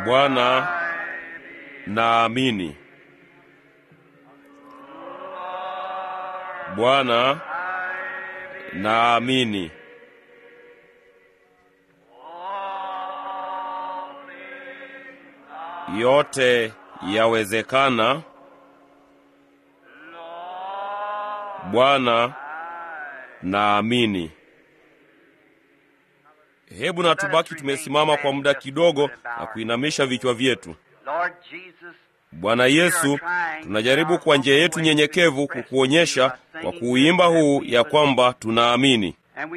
Bwana, naamini. Bwana, naamini. Yote yawezekana. Bwana, naamini. Hebu na tubaki tumesimama kwa muda kidogo na kuinamisha vichwa vyetu. Bwana Yesu, tunajaribu kwa njia yetu nyenyekevu kukuonyesha kwa kuuimba huu ya kwamba tunaamini,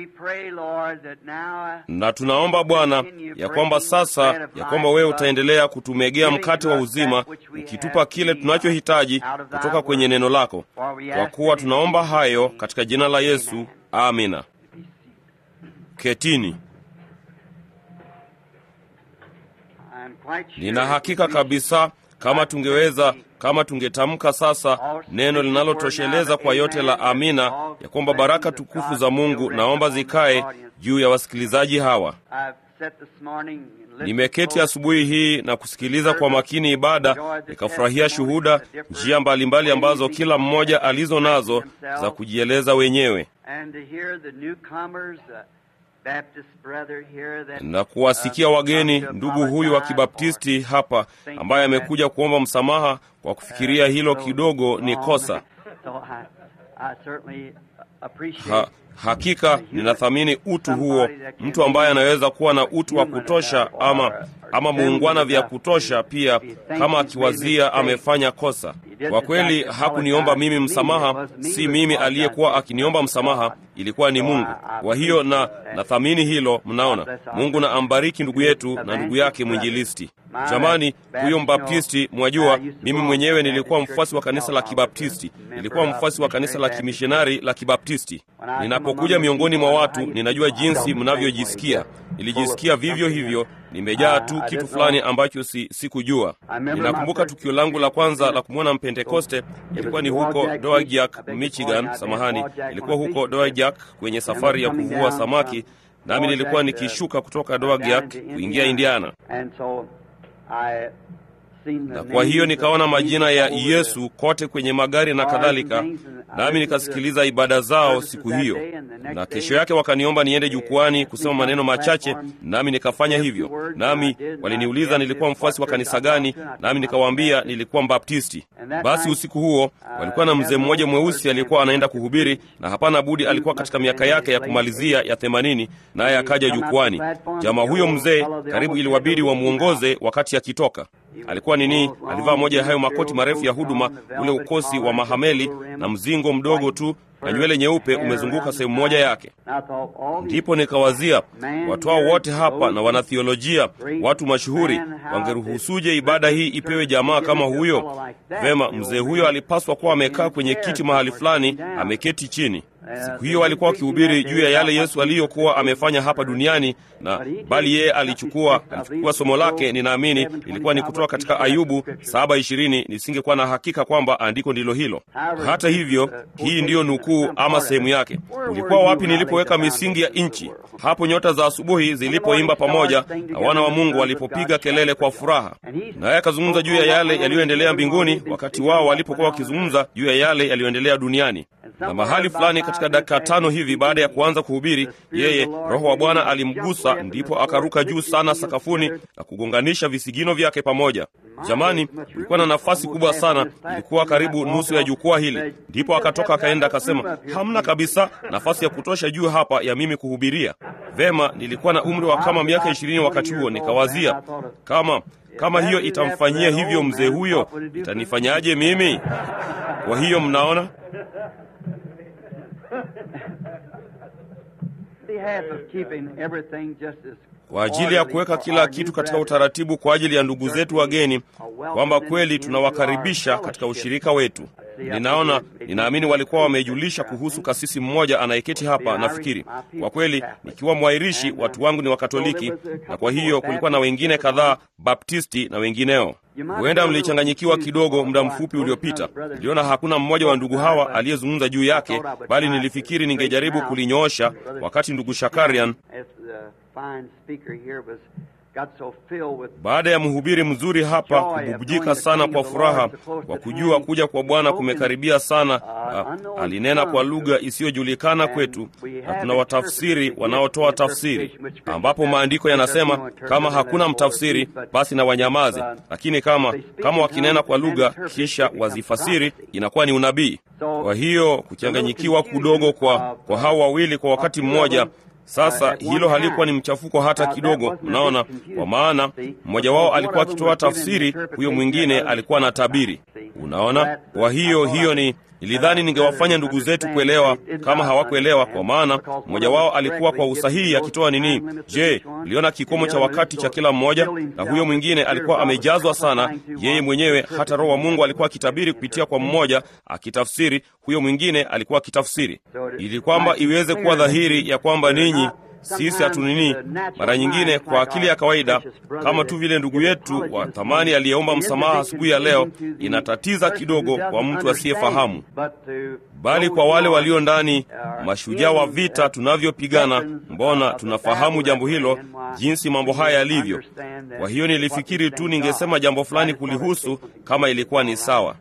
na tunaomba Bwana ya kwamba sasa, ya kwamba wewe utaendelea kutumegea mkate wa uzima, ukitupa kile tunachohitaji kutoka kwenye neno lako, kwa kuwa tunaomba hayo katika jina la Yesu, amina. Ketini. Nina hakika kabisa kama tungeweza, kama tungetamka sasa neno linalotosheleza kwa yote la amina, ya kwamba baraka tukufu za Mungu naomba zikae juu ya wasikilizaji hawa. Nimeketi asubuhi hii na kusikiliza kwa makini ibada, nikafurahia shuhuda, njia mbalimbali ambazo kila mmoja alizo nazo za kujieleza wenyewe na kuwasikia wageni, ndugu huyu wa Kibaptisti hapa ambaye amekuja kuomba msamaha kwa kufikiria hilo kidogo ni kosa. Ha, hakika ninathamini utu huo, mtu ambaye anaweza kuwa na utu wa kutosha ama ama muungwana vya kutosha pia, kama akiwazia amefanya kosa. Kwa kweli hakuniomba mimi msamaha, si mimi aliyekuwa akiniomba msamaha, ilikuwa ni Mungu. Kwa hiyo na nathamini hilo. Mnaona, Mungu na ambariki ndugu yetu na ndugu yake mwinjilisti. Jamani, huyo Mbaptisti, mwajua mimi mwenyewe nilikuwa mfuasi wa kanisa la Kibaptisti, nilikuwa mfuasi wa kanisa la kimishonari la Kibaptisti. Ninapokuja miongoni mwa watu, ninajua jinsi mnavyojisikia. Nilijisikia vivyo hivyo, nimejaa tu kitu fulani ambacho si sikujua. Ninakumbuka tukio langu la kwanza la kumwona Mpentekoste ilikuwa ni huko Dowagiac, Michigan. Samahani, ilikuwa huko Dowagiac kwenye safari ya kuvua samaki, nami nilikuwa nikishuka kutoka Dowagiac kuingia Indiana na kwa hiyo nikaona majina ya Yesu kote kwenye magari na kadhalika, nami nikasikiliza ibada zao siku hiyo, na kesho yake wakaniomba niende jukwani kusema maneno machache, nami nikafanya hivyo. Nami waliniuliza nilikuwa mfuasi wa kanisa gani, nami nikawaambia nilikuwa Mbaptisti. Basi usiku huo walikuwa na mzee mmoja mweusi aliyekuwa anaenda kuhubiri, na hapana budi alikuwa katika miaka yake ya kumalizia ya themanini, naye akaja jukwani. Jamaa huyo mzee karibu iliwabidi wamwongoze wakati akitoka alikuwa nini? Alivaa moja ya hayo makoti marefu ya huduma, ule ukosi wa mahameli na mzingo mdogo tu na nywele nyeupe umezunguka sehemu moja yake. Ndipo nikawazia watu hao wote hapa na wanathiolojia, watu mashuhuri, wangeruhusuje ibada hii ipewe jamaa kama huyo? Vema, mzee huyo alipaswa kuwa amekaa kwenye kiti mahali fulani, ameketi chini. Siku hiyo alikuwa akihubiri juu ya yale Yesu aliyokuwa amefanya hapa duniani, na bali yeye alichukua alichukua somo lake, ninaamini ilikuwa ni kutoka katika Ayubu saba ishirini. Nisingekuwa na hakika kwamba andiko ndilo hilo. Hata hivyo, hii ndiyo nukuu ama sehemu yake. Ulikuwa wapi nilipoweka misingi ya nchi, hapo nyota za asubuhi zilipoimba pamoja na wana wa Mungu walipopiga kelele kwa furaha. Naye akazungumza juu ya yale yaliyoendelea mbinguni, wakati wao walipokuwa wakizungumza juu ya yale yaliyoendelea duniani na mahali fulani katika dakika tano hivi baada ya kuanza kuhubiri, yeye Roho wa Bwana alimgusa, ndipo akaruka juu sana sakafuni na kugonganisha visigino vyake pamoja. Jamani, kulikuwa na nafasi kubwa sana, ilikuwa karibu nusu ya jukwaa hili. Ndipo akatoka akaenda akasema, hamna kabisa nafasi ya kutosha juu hapa ya mimi kuhubiria. Vema, nilikuwa na umri wa kama miaka ishirini wakati huo. Nikawazia kama kama hiyo itamfanyia hivyo mzee huyo, itanifanyaje mimi? Kwa hiyo mnaona kwa ajili ya kuweka kila kitu katika utaratibu kwa ajili ya ndugu zetu wageni, kwamba kweli tunawakaribisha katika ushirika wetu. Ninaona, ninaamini walikuwa wamejulisha kuhusu kasisi mmoja anayeketi hapa. Nafikiri kwa kweli, nikiwa mwairishi, watu wangu ni Wakatoliki, na kwa hiyo kulikuwa na wengine kadhaa Baptisti na wengineo. Huenda mlichanganyikiwa kidogo muda mfupi uliopita. Niliona hakuna mmoja wa ndugu hawa aliyezungumza juu yake, bali nilifikiri ningejaribu kulinyoosha wakati ndugu Shakarian Baada ya mhubiri mzuri hapa kububujika sana kwa furaha kwa kujua kuja kwa Bwana kumekaribia sana, a, alinena kwa lugha isiyojulikana kwetu, na tuna watafsiri wanaotoa tafsiri, ambapo maandiko yanasema kama hakuna mtafsiri basi na wanyamaze, lakini kama kama wakinena kwa lugha kisha wazifasiri inakuwa ni unabii. Kwa hiyo kuchanganyikiwa kudogo kwa, kwa hao wawili kwa wakati mmoja sasa hilo halikuwa ni mchafuko hata kidogo, mnaona, kwa maana mmoja wao alikuwa akitoa tafsiri, huyo mwingine alikuwa na tabiri. Unaona, kwa hiyo hiyo ni nilidhani ningewafanya ndugu zetu kuelewa kama hawakuelewa, kwa maana mmoja wao alikuwa kwa usahihi akitoa nini. Je, uliona kikomo cha wakati cha kila mmoja? Na huyo mwingine alikuwa amejazwa sana yeye mwenyewe, hata Roho wa Mungu alikuwa akitabiri kupitia kwa mmoja akitafsiri, huyo mwingine alikuwa akitafsiri, ili kwamba iweze kuwa dhahiri ya kwamba ninyi sisi hatunini mara nyingine kwa akili ya kawaida, kama tu vile ndugu yetu wa thamani aliyeomba msamaha asubuhi ya leo, inatatiza kidogo kwa mtu asiyefahamu, bali kwa wale walio ndani, mashujaa wa vita tunavyopigana, mbona tunafahamu jambo hilo, jinsi mambo haya yalivyo. Kwa hiyo nilifikiri tu ningesema jambo fulani kulihusu, kama ilikuwa ni sawa.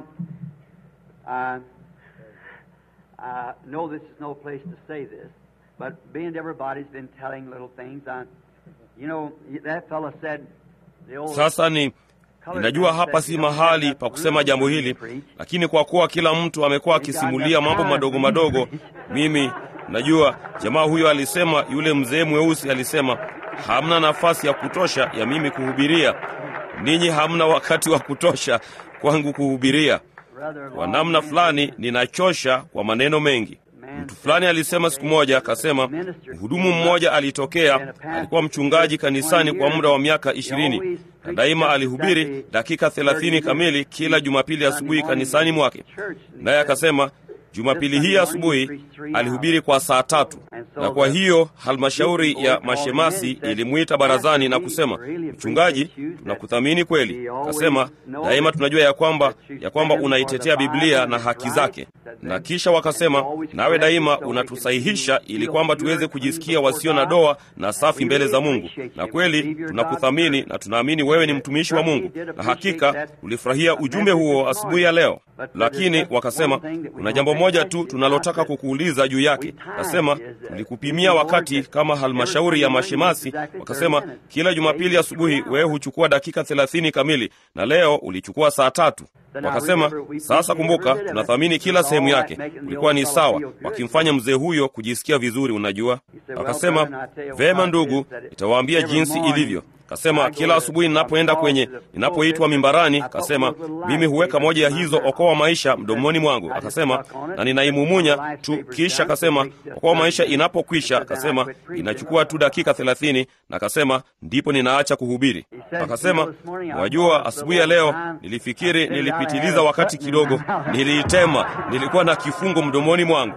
But being everybody's been telling little things, uh, you know, that fella said, the old Sasa ni ninajua hapa si mahali pa kusema jambo hili, lakini kwa kuwa kila mtu amekuwa akisimulia mambo madogo madogo, mimi najua jamaa huyo alisema, yule mzee mweusi alisema, hamna nafasi ya kutosha ya mimi kuhubiria. Ninyi hamna wakati wa kutosha kwangu kuhubiria. Kwa namna fulani ninachosha kwa maneno mengi. Mtu fulani alisema siku moja, akasema mhudumu mmoja alitokea, alikuwa mchungaji kanisani kwa muda wa miaka ishirini na daima alihubiri dakika thelathini kamili kila Jumapili asubuhi kanisani mwake, naye akasema Jumapili hii asubuhi alihubiri kwa saa tatu, na kwa hiyo halmashauri ya mashemasi ilimwita barazani na kusema, mchungaji, tunakuthamini kweli. Akasema daima tunajua ya kwamba ya kwamba unaitetea Biblia na haki zake, na kisha wakasema, nawe daima unatusahihisha ili kwamba tuweze kujisikia wasio na doa na safi mbele za Mungu. Na kweli tunakuthamini na tunaamini wewe ni mtumishi wa Mungu, na hakika ulifurahia ujumbe huo asubuhi ya leo. Lakini wakasema kuna jambo moja tu tunalotaka kukuuliza juu yake. Nasema tulikupimia wakati kama halmashauri ya mashemasi, wakasema kila Jumapili asubuhi wewe huchukua dakika thelathini kamili, na leo ulichukua saa tatu. Wakasema sasa, kumbuka, tunathamini kila sehemu yake. Ulikuwa ni sawa, wakimfanya mzee huyo kujisikia vizuri, unajua. Akasema vema, ndugu, nitawaambia jinsi ilivyo. Kasema kila asubuhi ninapoenda kwenye ninapoitwa mimbarani, kasema mimi huweka moja ya hizo okoa maisha mdomoni mwangu, akasema na ninaimumunya tu, kisha kasema okoa maisha inapokwisha, akasema inachukua tu dakika thelathini, na akasema ndipo ninaacha kuhubiri. Akasema wajua, asubuhi ya leo nilifikiri nilipitiliza wakati kidogo, niliitema, nilikuwa na kifungo mdomoni mwangu.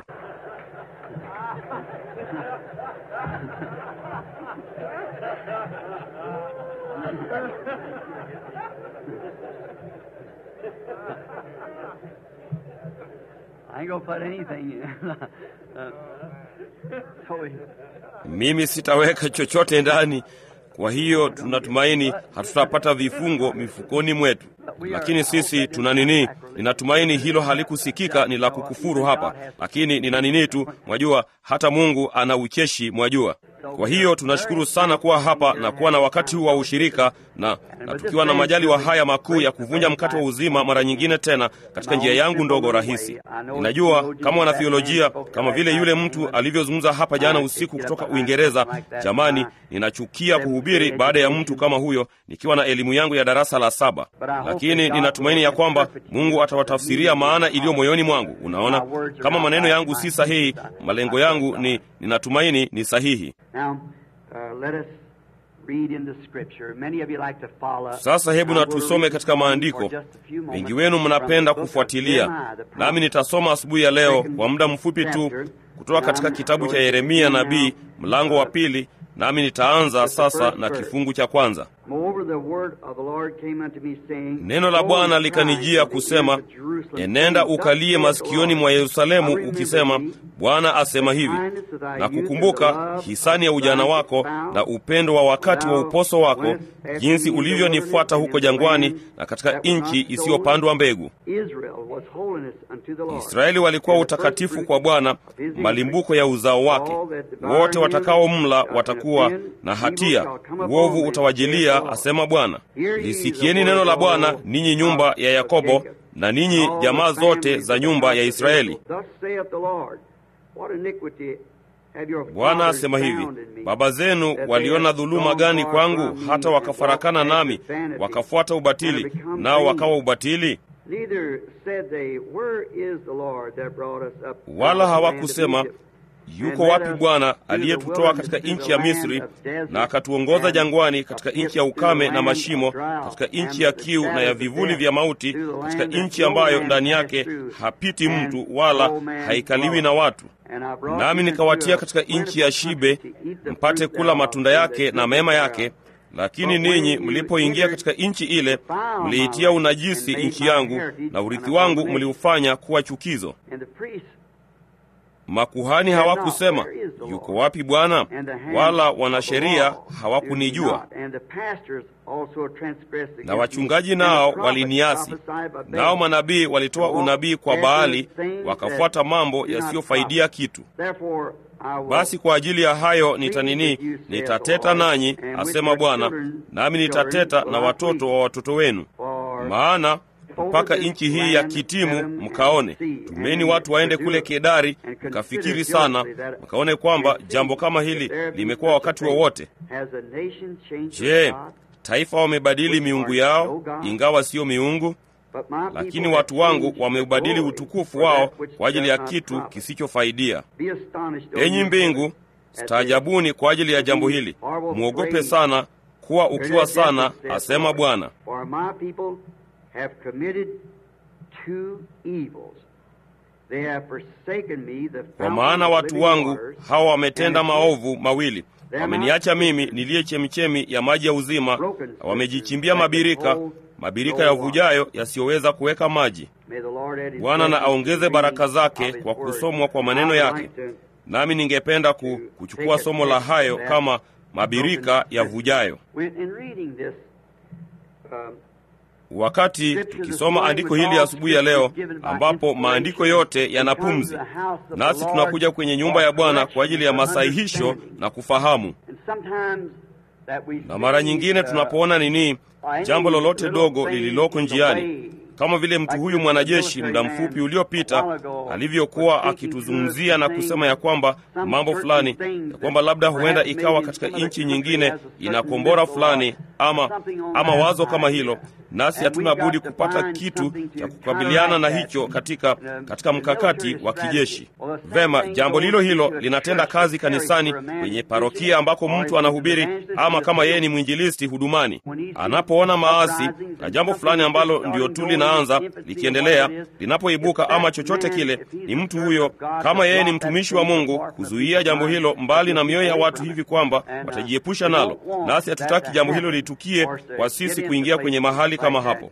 I ain't gonna put anything in. uh, so he- mimi sitaweka chochote ndani. Kwa hiyo tunatumaini hatutapata vifungo mifukoni mwetu, lakini sisi tuna nini? Ninatumaini hilo halikusikika ni la kukufuru hapa, lakini nina nini tu, mwajua, hata Mungu ana ucheshi, mwajua. Kwa hiyo tunashukuru sana kuwa hapa na kuwa na wakati huu wa ushirika na, na tukiwa na majaliwa haya makuu ya kuvunja mkate wa uzima mara nyingine tena katika njia yangu ndogo rahisi. Ninajua kama wanathiolojia, kama vile yule mtu alivyozungumza hapa jana usiku kutoka Uingereza. Jamani, ninachukia kuhubiri baada ya mtu kama huyo nikiwa na elimu yangu ya darasa la saba, lakini ninatumaini ya kwamba Mungu atawatafsiria maana iliyo moyoni mwangu. Unaona, kama maneno yangu si sahihi, malengo yangu ni ninatumaini ni sahihi. Now, uh, let us read in the scripture. Many of you like to follow. Sasa hebu na Now, we'll tusome read katika for maandiko. just a few moments Wengi wenu from mnapenda the book of kufuatilia, Jeremiah, the prophet. nami nitasoma asubuhi ya leo kwa muda mfupi tu kutoka katika kitabu cha Yeremia nabii mlango wa pili, nami nitaanza sasa na kifungu cha kwanza. Moreover, Neno la Bwana likanijia kusema, enenda ukalie masikioni mwa Yerusalemu ukisema, Bwana asema hivi, na kukumbuka hisani ya ujana wako na upendo wa wakati wa uposo wako, jinsi ulivyonifuata huko jangwani na katika nchi isiyopandwa mbegu. Israeli walikuwa utakatifu kwa Bwana, malimbuko ya uzao wake. Wote watakaomla watakuwa na hatia, uovu utawajilia, asema Bwana. Lisikieni neno la Bwana, ninyi nyumba ya Yakobo, na ninyi jamaa zote za nyumba ya Israeli. Bwana asema hivi, baba zenu waliona dhuluma gani kwangu, hata wakafarakana nami, wakafuata ubatili, nao wakawa ubatili? Wala hawakusema yuko wapi Bwana aliyetutoa katika nchi ya Misri na akatuongoza jangwani, katika nchi ya ukame na mashimo, katika nchi ya kiu na ya vivuli vya mauti, katika nchi ambayo ndani yake hapiti mtu wala haikaliwi na watu. Nami nikawatia katika nchi ya shibe, mpate kula matunda yake na mema yake. Lakini ninyi mlipoingia katika nchi ile, mliitia unajisi nchi yangu, na urithi wangu mliufanya kuwa chukizo. Makuhani hawakusema yuko wapi Bwana, wala wanasheria hawakunijua, na wachungaji nao waliniasi. Nao manabii walitoa unabii kwa Baali, wakafuata mambo yasiyofaidia kitu. Basi kwa ajili ya hayo nitanini, nitateta nanyi, asema Bwana, nami nitateta na watoto wa watoto wenu, maana mpaka nchi hii ya Kitimu mkaone. Tumeni watu waende kule Kedari, mkafikiri sana, mkaone kwamba jambo kama hili limekuwa wakati wowote wa. Je, taifa wamebadili miungu yao, ingawa siyo miungu? Lakini watu wangu wameubadili utukufu wao kwa ajili ya kitu kisichofaidia. Enyi mbingu, staajabuni kwa ajili ya jambo hili, mwogope sana, kuwa ukiwa sana, asema Bwana. have committed two evils. They have forsaken me, the Kwa maana watu wangu hawa wametenda maovu mawili, wameniacha mimi niliye chemichemi ya maji ya uzima, wamejichimbia mabirika, mabirika yavujayo yasiyoweza kuweka maji. Bwana na aongeze baraka zake kwa kusomwa kwa maneno yake. Nami ningependa ku, kuchukua somo la hayo kama mabirika yavujayo. Wakati tukisoma andiko hili asubuhi ya leo, ambapo maandiko yote yana pumzi, nasi tunakuja kwenye nyumba ya Bwana kwa ajili ya masahihisho na kufahamu. Na mara nyingine tunapoona nini, jambo lolote dogo lililoko njiani, kama vile mtu huyu mwanajeshi muda mfupi uliopita alivyokuwa akituzungumzia na kusema ya kwamba mambo fulani, ya kwamba labda huenda ikawa katika nchi nyingine ina kombora fulani ama, ama wazo kama hilo, nasi hatuna budi kupata kitu cha kukabiliana na hicho katika, katika mkakati wa kijeshi. Vema, jambo lilo hilo linatenda kazi kanisani, kwenye parokia ambako mtu anahubiri, ama kama yeye ni mwinjilisti hudumani, anapoona maasi na jambo fulani ambalo ndio tu linaanza likiendelea, linapoibuka ama chochote kile, ni mtu huyo, kama yeye ni mtumishi wa Mungu, kuzuia jambo hilo mbali na mioyo ya watu hivi kwamba watajiepusha nalo, nasi hatutaki jambo hilo litukie kwa sisi kuingia kwenye mahali kama hapo.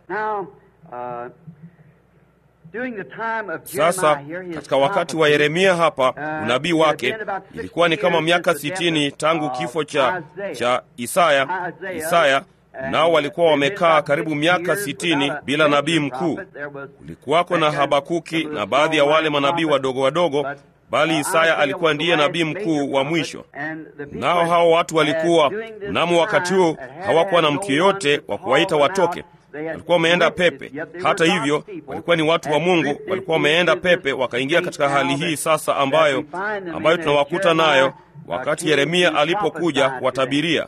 Sasa katika wakati wa Yeremia hapa unabii wake ilikuwa ni kama miaka sitini tangu kifo cha, cha Isaya Isaya nao walikuwa wamekaa karibu miaka sitini bila nabii mkuu. Kulikuwako na Habakuki na baadhi ya wale manabii wadogo wadogo, bali Isaya alikuwa ndiye nabii mkuu wa mwisho. Nao hao watu walikuwa mnamo wakati huo hawakuwa na mtu yeyote wa kuwaita watoke, walikuwa wameenda pepe. Hata hivyo, walikuwa ni watu wa Mungu, walikuwa wameenda pepe, wakaingia katika hali hii sasa ambayo, ambayo tunawakuta nayo wakati Yeremia alipokuja kuwatabiria.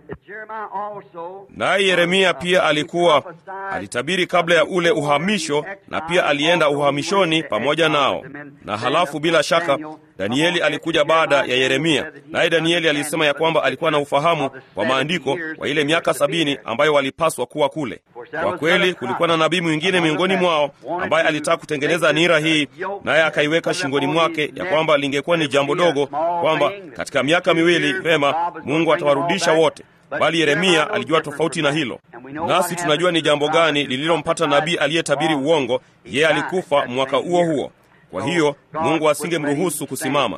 Naye Yeremia pia alikuwa alitabiri kabla ya ule uhamisho, na pia alienda uhamishoni pamoja nao. Na halafu bila shaka Danieli alikuja baada ya Yeremia, naye Danieli alisema ya kwamba alikuwa na ufahamu wa maandiko wa ile miaka sabini ambayo walipaswa kuwa kule. Kwa kweli, kulikuwa na nabii mwingine miongoni mwao ambaye alitaka kutengeneza nira hii, naye akaiweka shingoni mwake ya kwamba lingekuwa ni jambo dogo, kwamba katika miaka miwili vema, Mungu atawarudisha wote bali Yeremia alijua tofauti na hilo. Nasi tunajua ni jambo gani lililompata nabii aliyetabiri uongo. Yeye alikufa mwaka huo huo. Kwa hiyo Mungu asingemruhusu kusimama.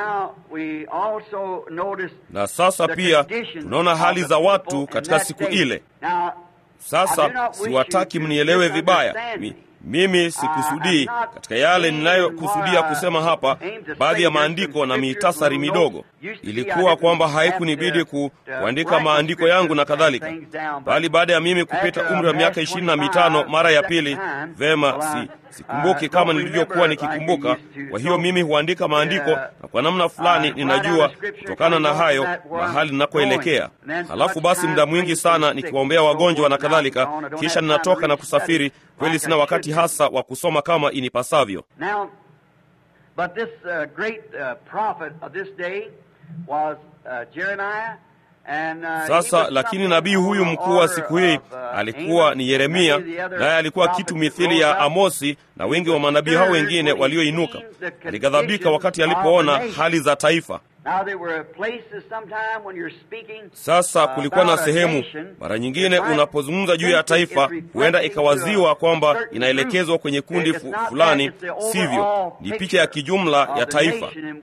Na sasa pia tunaona hali za watu katika siku ile. Sasa siwataki mnielewe vibaya. Mi, mimi sikusudii katika yale ninayokusudia kusema hapa, baadhi ya maandiko na mitasari midogo. Ilikuwa kwamba haikunibidi ku, kuandika maandiko yangu na kadhalika, bali baada ya mimi kupita umri wa miaka ishirini na mitano mara ya pili, vema, si sikumbuki kama nilivyokuwa nikikumbuka. Kwa hiyo mimi huandika maandiko, na kwa namna fulani ninajua kutokana na hayo mahali ninakoelekea. Halafu basi muda mwingi sana nikiwaombea wagonjwa na kadhalika, kisha ninatoka na kusafiri. Kweli sina wakati hasa wa kusoma kama inipasavyo. Sasa lakini nabii huyu mkuu wa siku hii alikuwa ni Yeremia, naye alikuwa kitu mithili ya Amosi na wengi wa manabii hao wengine walioinuka. Alighadhabika wakati alipoona hali za taifa. Sasa kulikuwa na sehemu, mara nyingine unapozungumza juu ya taifa, huenda ikawaziwa kwamba inaelekezwa kwenye kundi fu, fulani. Sivyo, ni picha ya kijumla ya taifa.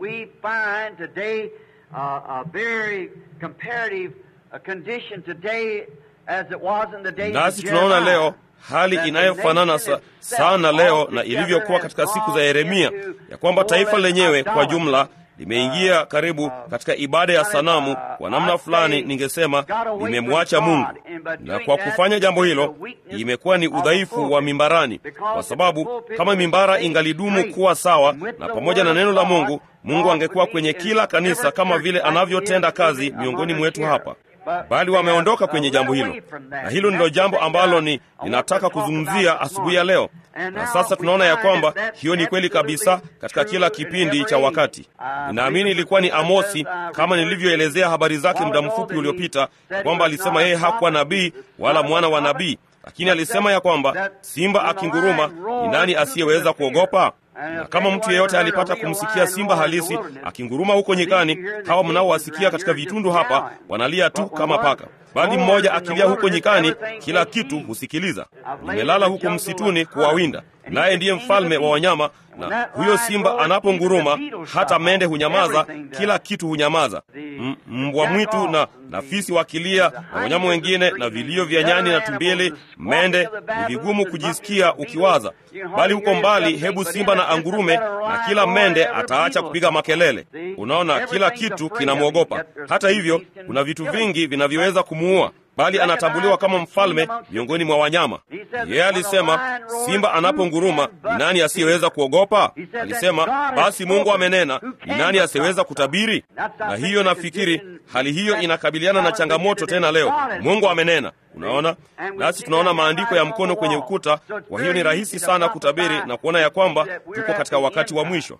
Uh, a very comparative uh, condition today as it was in the days nasi of tunaona Jeremiah. leo hali inayofana sa, sana leo na ilivyokuwa katika siku za Yeremia, ya kwamba taifa lenyewe kwa jumla limeingia karibu katika ibada ya sanamu. Kwa namna fulani, ningesema limemwacha Mungu, na kwa kufanya jambo hilo imekuwa ni udhaifu wa mimbarani, kwa sababu kama mimbara ingalidumu kuwa sawa na pamoja na neno la Mungu, Mungu angekuwa kwenye kila kanisa kama vile anavyotenda kazi miongoni mwetu hapa bali wameondoka kwenye jambo hilo, na hilo ndilo jambo ambalo ni ninataka kuzungumzia asubuhi ya leo. Na sasa tunaona ya kwamba hiyo ni kweli kabisa katika kila kipindi cha wakati. Ninaamini ilikuwa ni Amosi, kama nilivyoelezea habari zake muda mfupi uliopita, kwamba alisema yeye hakuwa nabii wala mwana wa nabii, lakini alisema ya kwamba simba akinguruma, ni nani asiyeweza kuogopa? na kama mtu yeyote alipata kumsikia simba halisi akinguruma huko nyikani, hawa mnaowasikia katika vitundu hapa wanalia tu kama paka, bali mmoja akilia huko nyikani, kila kitu husikiliza. Nimelala huko msituni kuwawinda, naye ndiye mfalme wa wanyama, na huyo simba anaponguruma, hata mende hunyamaza, kila kitu hunyamaza. M mbwa mwitu na na fisi wakilia na wanyama wengine na vilio vya nyani na tumbili, mende, ni vigumu kujisikia ukiwaza, bali huko mbali, hebu simba na angurume, na kila mende ataacha kupiga makelele. Unaona, kila kitu kinamwogopa. Hata hivyo, kuna vitu vingi vinavyoweza kumuua bali anatambuliwa kama mfalme miongoni mwa wanyama. Yeye alisema simba anaponguruma, ni nani asiyeweza kuogopa? Alisema basi Mungu amenena, ni nani asiyeweza kutabiri? Na hiyo nafikiri hali hiyo inakabiliana na changamoto tena leo. Mungu amenena. Unaona, nasi tunaona maandiko ya mkono kwenye ukuta. Kwa hiyo ni rahisi sana kutabiri na kuona ya kwamba tuko katika wakati wa mwisho,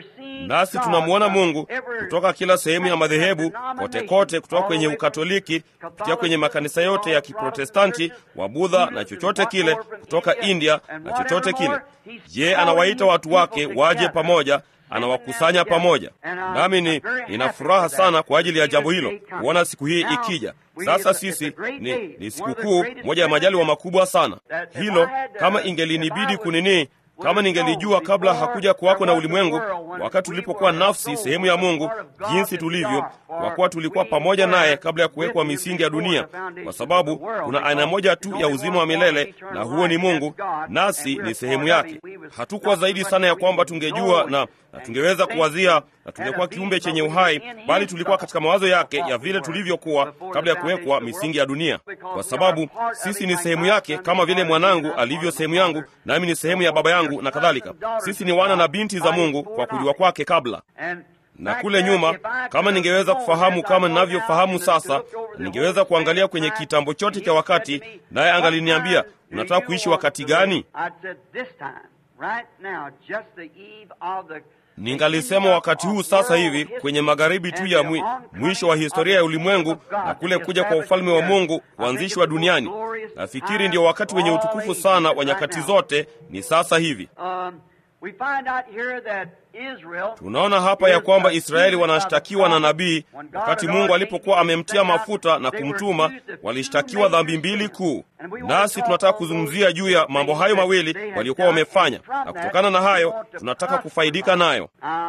nasi tunamwona Mungu kutoka kila sehemu ya madhehebu kote kote, kutoka kwenye Ukatoliki kupitia kwenye makanisa yote ya Kiprotestanti, wa Budha na chochote kile, kutoka India na chochote kile. Je, anawaita watu wake waje pamoja anawakusanya pamoja. Nami ni nina furaha sana kwa ajili ya jambo hilo, kuona siku hii ikija. Sasa sisi ni, ni sikukuu moja ya majaliwa makubwa sana. Hilo kama ingelinibidi kunini kama ningelijua kabla hakuja kuwako na ulimwengu, wakati tulipokuwa nafsi sehemu ya Mungu, jinsi tulivyo, kwa kuwa tulikuwa pamoja naye kabla ya kuwekwa misingi ya dunia, kwa sababu kuna aina moja tu ya uzima wa milele, na huo ni Mungu, nasi ni sehemu yake. Hatukuwa zaidi sana ya kwamba tungejua na, na tungeweza kuwazia na tungekuwa kiumbe chenye uhai, bali tulikuwa katika mawazo yake ya vile tulivyokuwa kabla ya kuwekwa misingi ya dunia, kwa sababu sisi ni sehemu yake, kama vile mwanangu alivyo sehemu yangu, nami ni sehemu ya baba yangu na kadhalika. Sisi ni wana na binti za Mungu kwa kujua kwake kabla na kule nyuma, kama ningeweza kufahamu kama ninavyofahamu sasa, ningeweza kuangalia kwenye kitambo chote cha wakati, naye angaliniambia unataka kuishi wakati gani? Ningalisema wakati huu sasa hivi, kwenye magharibi tu ya mwi, mwisho wa historia ya ulimwengu na kule kuja kwa ufalme wa Mungu kuanzishwa duniani. Nafikiri ndio wakati wenye utukufu sana wa nyakati zote, ni sasa hivi. We find out here that Israel tunaona hapa ya kwamba israeli wanashtakiwa na nabii wakati mungu alipokuwa amemtia mafuta na kumtuma walishtakiwa dhambi mbili kuu nasi tunataka kuzungumzia juu ya mambo hayo mawili waliokuwa wamefanya na kutokana na hayo tunataka kufaidika nayo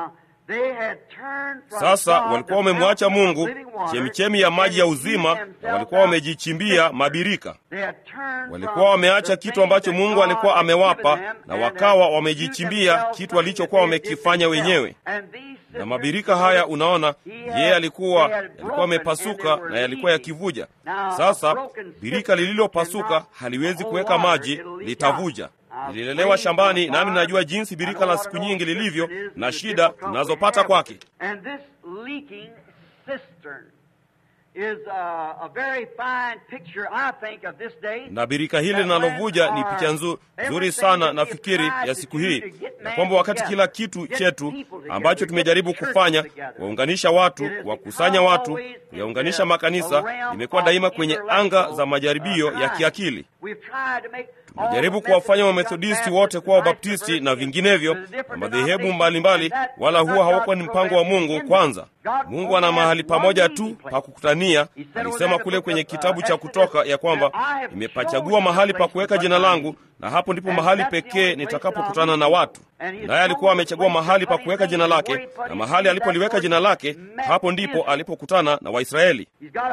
sasa walikuwa wamemwacha mungu chemichemi ya maji ya uzima na walikuwa wamejichimbia mabirika walikuwa wameacha kitu ambacho mungu alikuwa amewapa na wakawa wamejichimbia kitu alichokuwa wamekifanya wenyewe na mabirika haya unaona yeye alikuwa yalikuwa amepasuka na yalikuwa yakivuja sasa birika lililopasuka haliwezi kuweka maji litavuja nililelewa shambani nami najua jinsi birika la siku nyingi lilivyo na shida tunazopata kwake na birika hili linalovuja ni picha nzu, nzuri sana nafikiri ya siku hii na kwamba wakati kila kitu chetu ambacho tumejaribu kufanya kuwaunganisha watu kuwakusanya watu kuyaunganisha makanisa imekuwa daima kwenye anga za majaribio ya kiakili tumejaribu kuwafanya wamethodisti wote kuwa wabaptisti na vinginevyo na madhehebu mbalimbali wala huwa hawakuwa ni mpango wa mungu kwanza mungu ana mahali pamoja tu pa kukutania alisema kule kwenye kitabu cha kutoka ya kwamba nimepachagua mahali pa kuweka jina langu na hapo ndipo mahali pekee nitakapokutana na watu naye alikuwa amechagua mahali pa kuweka jina lake na mahali alipoliweka jina lake hapo ndipo alipokutana na waisraeli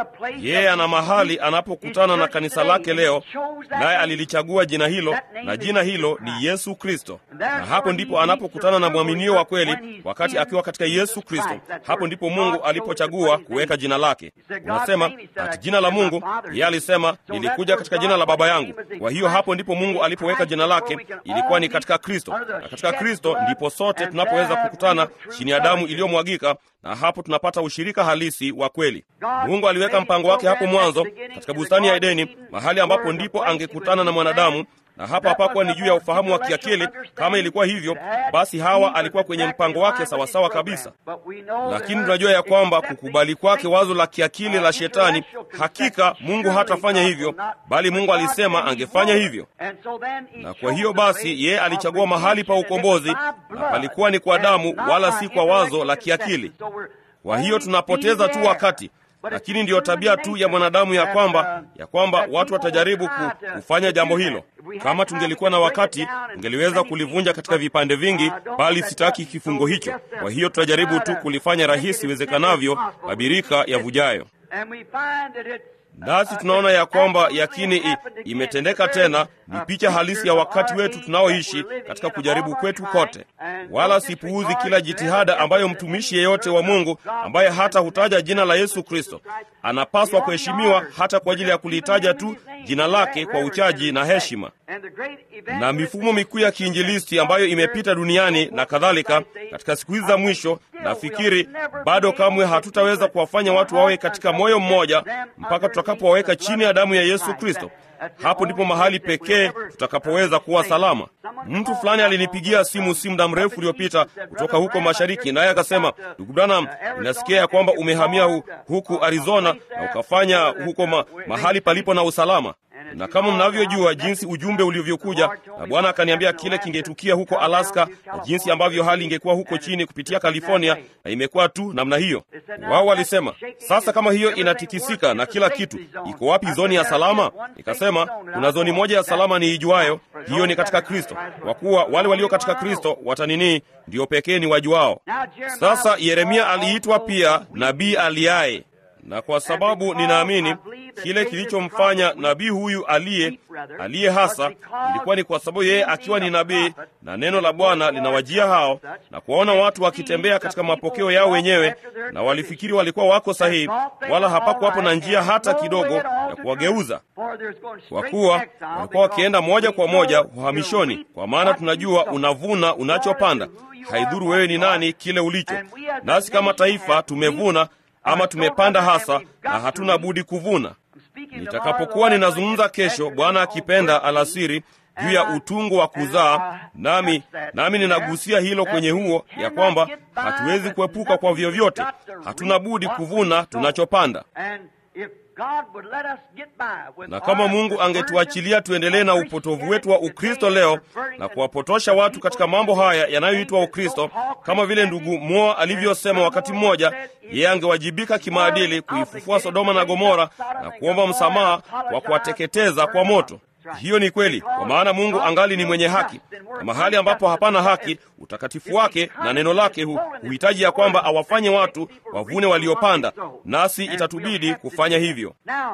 yeye ana mahali anapokutana na kanisa lake leo naye alilichagua jina hilo na jina hilo ni yesu kristo na hapo ndipo anapokutana na mwaminio wa kweli wakati akiwa katika yesu kristo hapo ndipo mungu alipochagua kuweka jina lake unasema ati jina la mungu yeye alisema nilikuja katika jina la baba yangu kwa hiyo hapo ndipo mungu alipoweka jina lake ilikuwa ni katika kristo na katika kristo ndipo sote tunapoweza kukutana chini ya damu iliyomwagika na hapo tunapata ushirika halisi wa kweli mungu aliweka mpango wake hapo mwanzo katika bustani ya edeni mahali ambapo ndipo angekutana na mwanadamu na hapa hapakuwa ni juu ya ufahamu wa kiakili kama ilikuwa hivyo basi hawa alikuwa kwenye mpango wake sawasawa kabisa lakini tunajua ya kwamba kukubali kwake wazo la kiakili la shetani hakika mungu hatafanya hivyo bali mungu alisema angefanya hivyo na kwa hiyo basi yeye alichagua mahali pa ukombozi na palikuwa ni kwa damu wala si kwa wazo la kiakili kwa hiyo tunapoteza tu wakati lakini ndiyo tabia tu ya mwanadamu ya kwamba ya kwamba watu watajaribu ku, kufanya jambo hilo kama tungelikuwa na wakati tungeliweza kulivunja katika vipande vingi bali sitaki kifungo hicho kwa hiyo tutajaribu tu kulifanya rahisi iwezekanavyo mabirika yavujayo nasi tunaona ya kwamba yakini i, imetendeka tena ni picha halisi ya wakati wetu tunaoishi katika kujaribu kwetu kote wala sipuuzi kila jitihada ambayo mtumishi yeyote wa mungu ambaye hata hutaja jina la yesu kristo anapaswa kuheshimiwa hata kwa ajili ya kulitaja tu jina lake kwa uchaji na heshima na mifumo mikuu ya kiinjilisti ambayo imepita duniani na kadhalika katika siku hizi za mwisho nafikiri bado kamwe hatutaweza kuwafanya watu wawe katika moyo mmoja mpaka tutakapowaweka chini ya damu ya yesu kristo hapo ndipo mahali pekee tutakapoweza kuwa salama mtu fulani alinipigia simu si muda mrefu uliopita kutoka huko mashariki naye akasema ndugu branham inasikia ya kwamba umehamia hu, huku arizona na ukafanya huko ma, mahali palipo na usalama na kama mnavyojua jinsi ujumbe ulivyokuja na bwana akaniambia kile kingetukia huko alaska na jinsi ambavyo hali ingekuwa huko chini kupitia california na imekuwa tu namna hiyo wao walisema sasa kama hiyo inatikisika na kila kitu iko wapi zoni ya salama nikasema kuna zoni moja ya salama niijuayo hiyo ni katika kristo kwa kuwa wale walio katika kristo wataninii ndio pekee ni wajuao sasa yeremia aliitwa pia nabii aliaye na kwa sababu ninaamini kile kilichomfanya nabii huyu aliye aliye hasa ilikuwa ni kwa sababu yeye akiwa ni nabii na neno la bwana linawajia hao na kuwaona watu wakitembea katika mapokeo yao wenyewe na walifikiri walikuwa wako sahihi wala hapakuwapo na njia hata kidogo ya kuwageuza kwa kuwa walikuwa wakienda moja kwa moja uhamishoni kwa maana tunajua unavuna unachopanda haidhuru wewe ni nani kile ulicho nasi kama taifa tumevuna ama tumepanda hasa na hatuna budi kuvuna nitakapokuwa ninazungumza kesho bwana akipenda alasiri juu ya utungu wa kuzaa nami nami ninagusia hilo kwenye huo ya kwamba hatuwezi kuepuka kwa vyovyote hatuna budi kuvuna tunachopanda na kama Mungu angetuachilia tuendelee na upotovu wetu wa Ukristo leo na kuwapotosha watu katika mambo haya yanayoitwa Ukristo, kama vile ndugu Moa alivyosema wakati mmoja, yeye angewajibika kimaadili kuifufua Sodoma na Gomora na kuomba msamaha kwa kuwateketeza kwa moto. Hiyo ni kweli, kwa maana Mungu angali ni mwenye haki, na mahali ambapo hapana haki, utakatifu wake na neno lake hu, huhitaji ya kwamba awafanye watu wavune waliopanda, nasi itatubidi kufanya hivyo.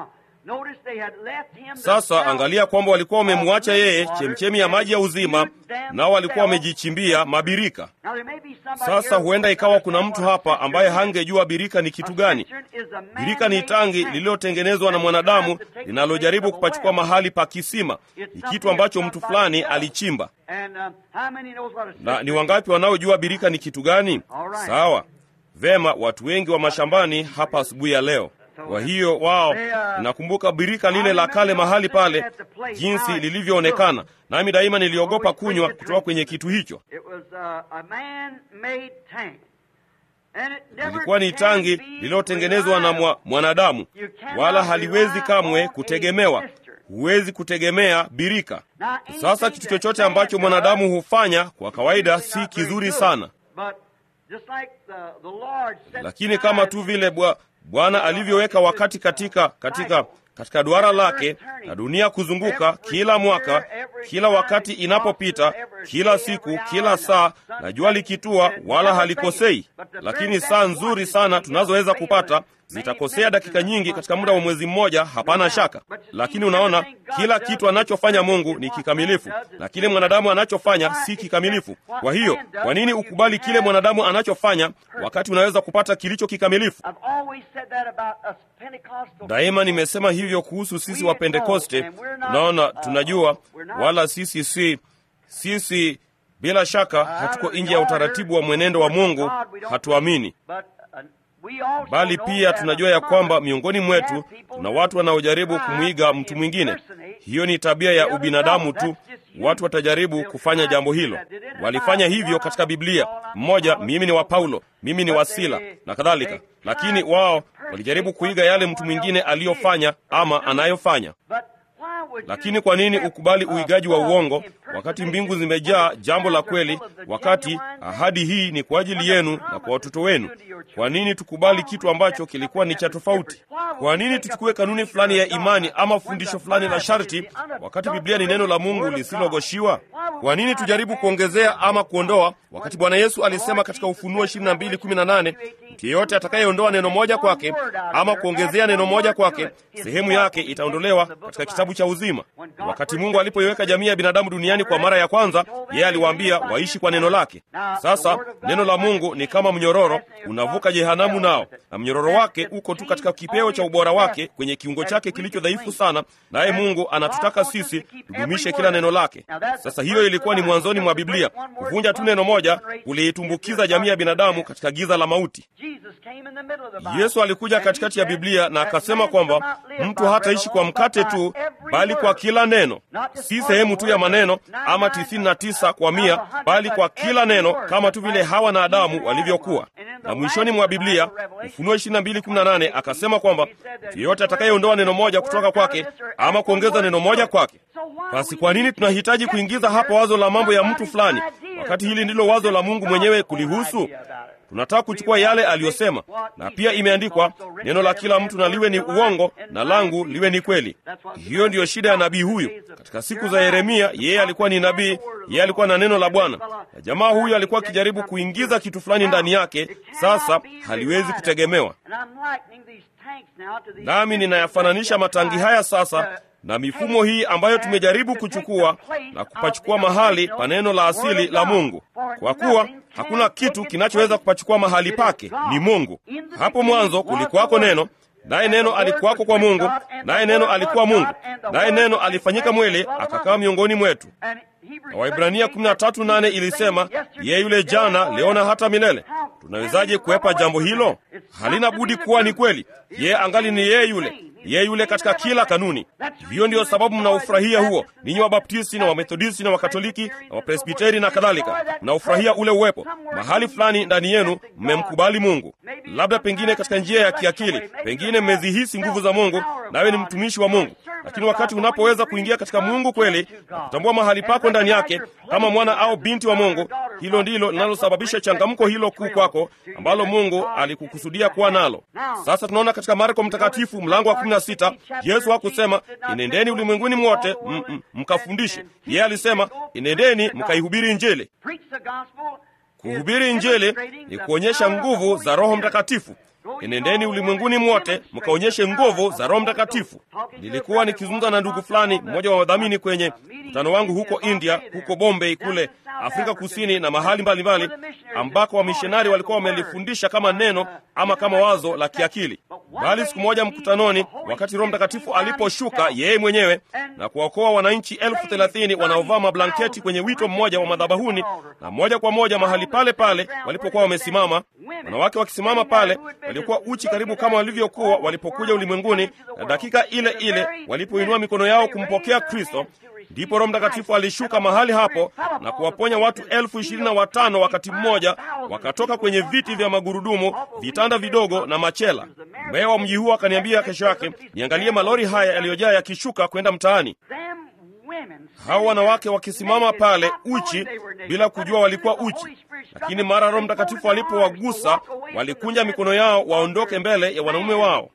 Sasa angalia kwamba walikuwa wamemwacha yeye chemchemi ya maji ya uzima, nao walikuwa wamejichimbia mabirika. Sasa huenda ikawa kuna mtu hapa ambaye hangejua birika ni kitu gani. Birika ni tangi lililotengenezwa na mwanadamu linalojaribu kupachukua mahali pa kisima. Ni kitu ambacho mtu fulani alichimba. Na ni wangapi wanaojua birika ni kitu gani? Sawa, vema, watu wengi wa mashambani hapa asubuhi ya leo kwa hiyo wao, nakumbuka birika lile la kale mahali pale, jinsi lilivyoonekana, nami daima niliogopa kunywa kutoka kwenye kitu hicho. Ilikuwa ni tangi lililotengenezwa na mwa, mwanadamu, wala haliwezi kamwe kutegemewa. Huwezi kutegemea birika. Sasa kitu chochote ambacho mwanadamu hufanya kwa kawaida si kizuri sana, lakini kama tu vile bwa Bwana alivyoweka wakati katika katika katika duara lake na dunia kuzunguka kila mwaka, kila wakati inapopita, kila siku, kila saa, na jua likitua, wala halikosei. Lakini saa nzuri sana tunazoweza kupata zitakosea dakika nyingi katika muda wa mwezi mmoja, hapana shaka. Lakini unaona, kila kitu anachofanya Mungu ni kikamilifu, na kile mwanadamu anachofanya si kikamilifu. Kwa hiyo, kwa nini ukubali kile mwanadamu anachofanya wakati unaweza kupata kilicho kikamilifu? Daima nimesema hivyo kuhusu sisi wa Pentekoste. Unaona, tunajua wala sisi si sisi, bila shaka hatuko nje ya utaratibu wa mwenendo wa Mungu, hatuamini bali pia tunajua ya kwamba miongoni mwetu tuna watu wanaojaribu kumwiga mtu mwingine. Hiyo ni tabia ya ubinadamu tu. Watu watajaribu kufanya jambo hilo. Walifanya hivyo katika Biblia. Mmoja, mimi ni wa Paulo, mimi ni wa Sila na kadhalika, lakini wao walijaribu kuiga yale mtu mwingine aliyofanya ama anayofanya. Lakini kwa nini ukubali uigaji wa uongo wakati mbingu zimejaa jambo la kweli, wakati ahadi hii ni kwa ajili yenu na kwa watoto wenu? Kwa nini tukubali kitu ambacho kilikuwa ni cha tofauti? Kwa nini tuchukue kanuni fulani ya imani ama fundisho fulani la sharti, wakati Biblia ni neno la Mungu lisilogoshiwa? Kwa nini tujaribu kuongezea ama kuondoa, wakati Bwana Yesu alisema katika Ufunuo 22:18 mtu yeyote atakayeondoa neno moja kwake ama kuongezea neno moja kwake, sehemu yake itaondolewa katika kitabu cha uzima. Wakati Mungu alipoiweka jamii ya binadamu duniani kwa mara ya kwanza, yeye aliwaambia waishi kwa neno lake. Sasa neno la Mungu ni kama mnyororo, unavuka jehanamu nao, na mnyororo wake uko tu katika kipeo cha ubora wake kwenye kiungo chake kilicho dhaifu sana, naye Mungu anatutaka sisi tudumishe kila neno lake. Sasa hiyo ilikuwa ni mwanzoni mwa Biblia. Kuvunja tu neno moja kuliitumbukiza jamii ya binadamu katika giza la mauti. Yesu alikuja katikati ya Biblia na akasema kwamba mtu hataishi kwa mkate tu, bali kwa kila neno, si sehemu tu ya maneno ama tisini na tisa kwa mia, bali kwa kila neno, kama tu vile Hawa na Adamu walivyokuwa. Na mwishoni mwa Biblia, Ufunuo 22:18 akasema kwamba mtu yeyote atakayeondoa neno moja kutoka kwake ama kuongeza neno moja kwake. Basi kwa nini tunahitaji kuingiza hapa wazo la mambo ya mtu fulani, wakati hili ndilo wazo la Mungu mwenyewe kulihusu? Tunataka kuchukua yale aliyosema, na pia imeandikwa, neno la kila mtu na liwe ni uongo na langu liwe ni kweli. Hiyo ndiyo shida ya nabii huyu. Katika siku za Yeremia, yeye alikuwa ni nabii, yeye alikuwa na neno la Bwana, na jamaa huyu alikuwa akijaribu kuingiza kitu fulani ndani yake. Sasa haliwezi kutegemewa. Nami ninayafananisha matangi haya sasa na mifumo hii ambayo tumejaribu kuchukua na kupachukua mahali pa neno la asili la Mungu, kwa kuwa hakuna kitu kinachoweza kupachukua mahali pake, ni Mungu. Hapo mwanzo kulikuwako neno, naye neno alikuwako kwa Mungu, naye neno alikuwa Mungu, naye neno alifanyika mwili akakaa miongoni mwetu. Na Waibrania 13:8 ilisema yeye yule jana, leo na hata milele. Tunawezaje kuepa jambo hilo? Halina budi kuwa ni kweli. Yeye angali ni yeye yule yeye yule katika kila kanuni. Hiyo ndiyo sababu mnaufurahia huo, ninyi Wabaptisti na Wamethodisti na Wakatoliki na Wapresbiteri na kadhalika, mnaufurahia ule uwepo mahali fulani ndani yenu. Mmemkubali Mungu, labda pengine katika njia ya kiakili, pengine mmezihisi nguvu za Mungu, nawe ni mtumishi wa Mungu. Lakini wakati unapoweza kuingia katika Mungu kweli na kutambua mahali pako ndani yake kama mwana au binti wa Mungu, hilo ndilo linalosababisha changamko hilo kuu kwako ambalo Mungu alikukusudia kuwa nalo. Sasa tunaona katika Marko Mtakatifu mlango wa 16 Yesu hakusema inendeni ulimwenguni mwote mkafundishe. Yeye alisema inendeni mkaihubiri Injili. Kuhubiri Injili ni kuonyesha nguvu za Roho Mtakatifu. Enendeni ulimwenguni mwote mkaonyeshe nguvu za Roho Mtakatifu. Nilikuwa nikizungumza na ndugu fulani, mmoja wa wadhamini kwenye mkutano wangu huko India, huko Bombay kule Afrika Kusini na mahali mbalimbali ambako wamishonari walikuwa wamelifundisha kama neno ama kama wazo la kiakili. Bali siku moja mkutanoni, wakati Roho Mtakatifu aliposhuka yeye mwenyewe na kuwaokoa wananchi elfu thelathini wanaovaa mablanketi kwenye wito mmoja wa madhabahuni, na moja kwa moja mahali pale pale walipokuwa wamesimama, wanawake wakisimama pale waliokuwa uchi karibu kama walivyokuwa walipokuja ulimwenguni, na dakika ile ile walipoinua mikono yao kumpokea Kristo, ndipo Roho Mtakatifu alishuka mahali hapo na kuwaponya watu elfu ishirini na watano wakati mmoja, wakatoka kwenye viti vya magurudumu, vitanda vidogo na machela. Meya wa mji huo akaniambia kesho yake niangalie malori haya yaliyojaa yakishuka kwenda mtaani, hawa wanawake wakisimama pale uchi bila kujua walikuwa uchi, lakini mara Roho Mtakatifu alipowagusa walikunja mikono yao waondoke mbele ya wanaume wao.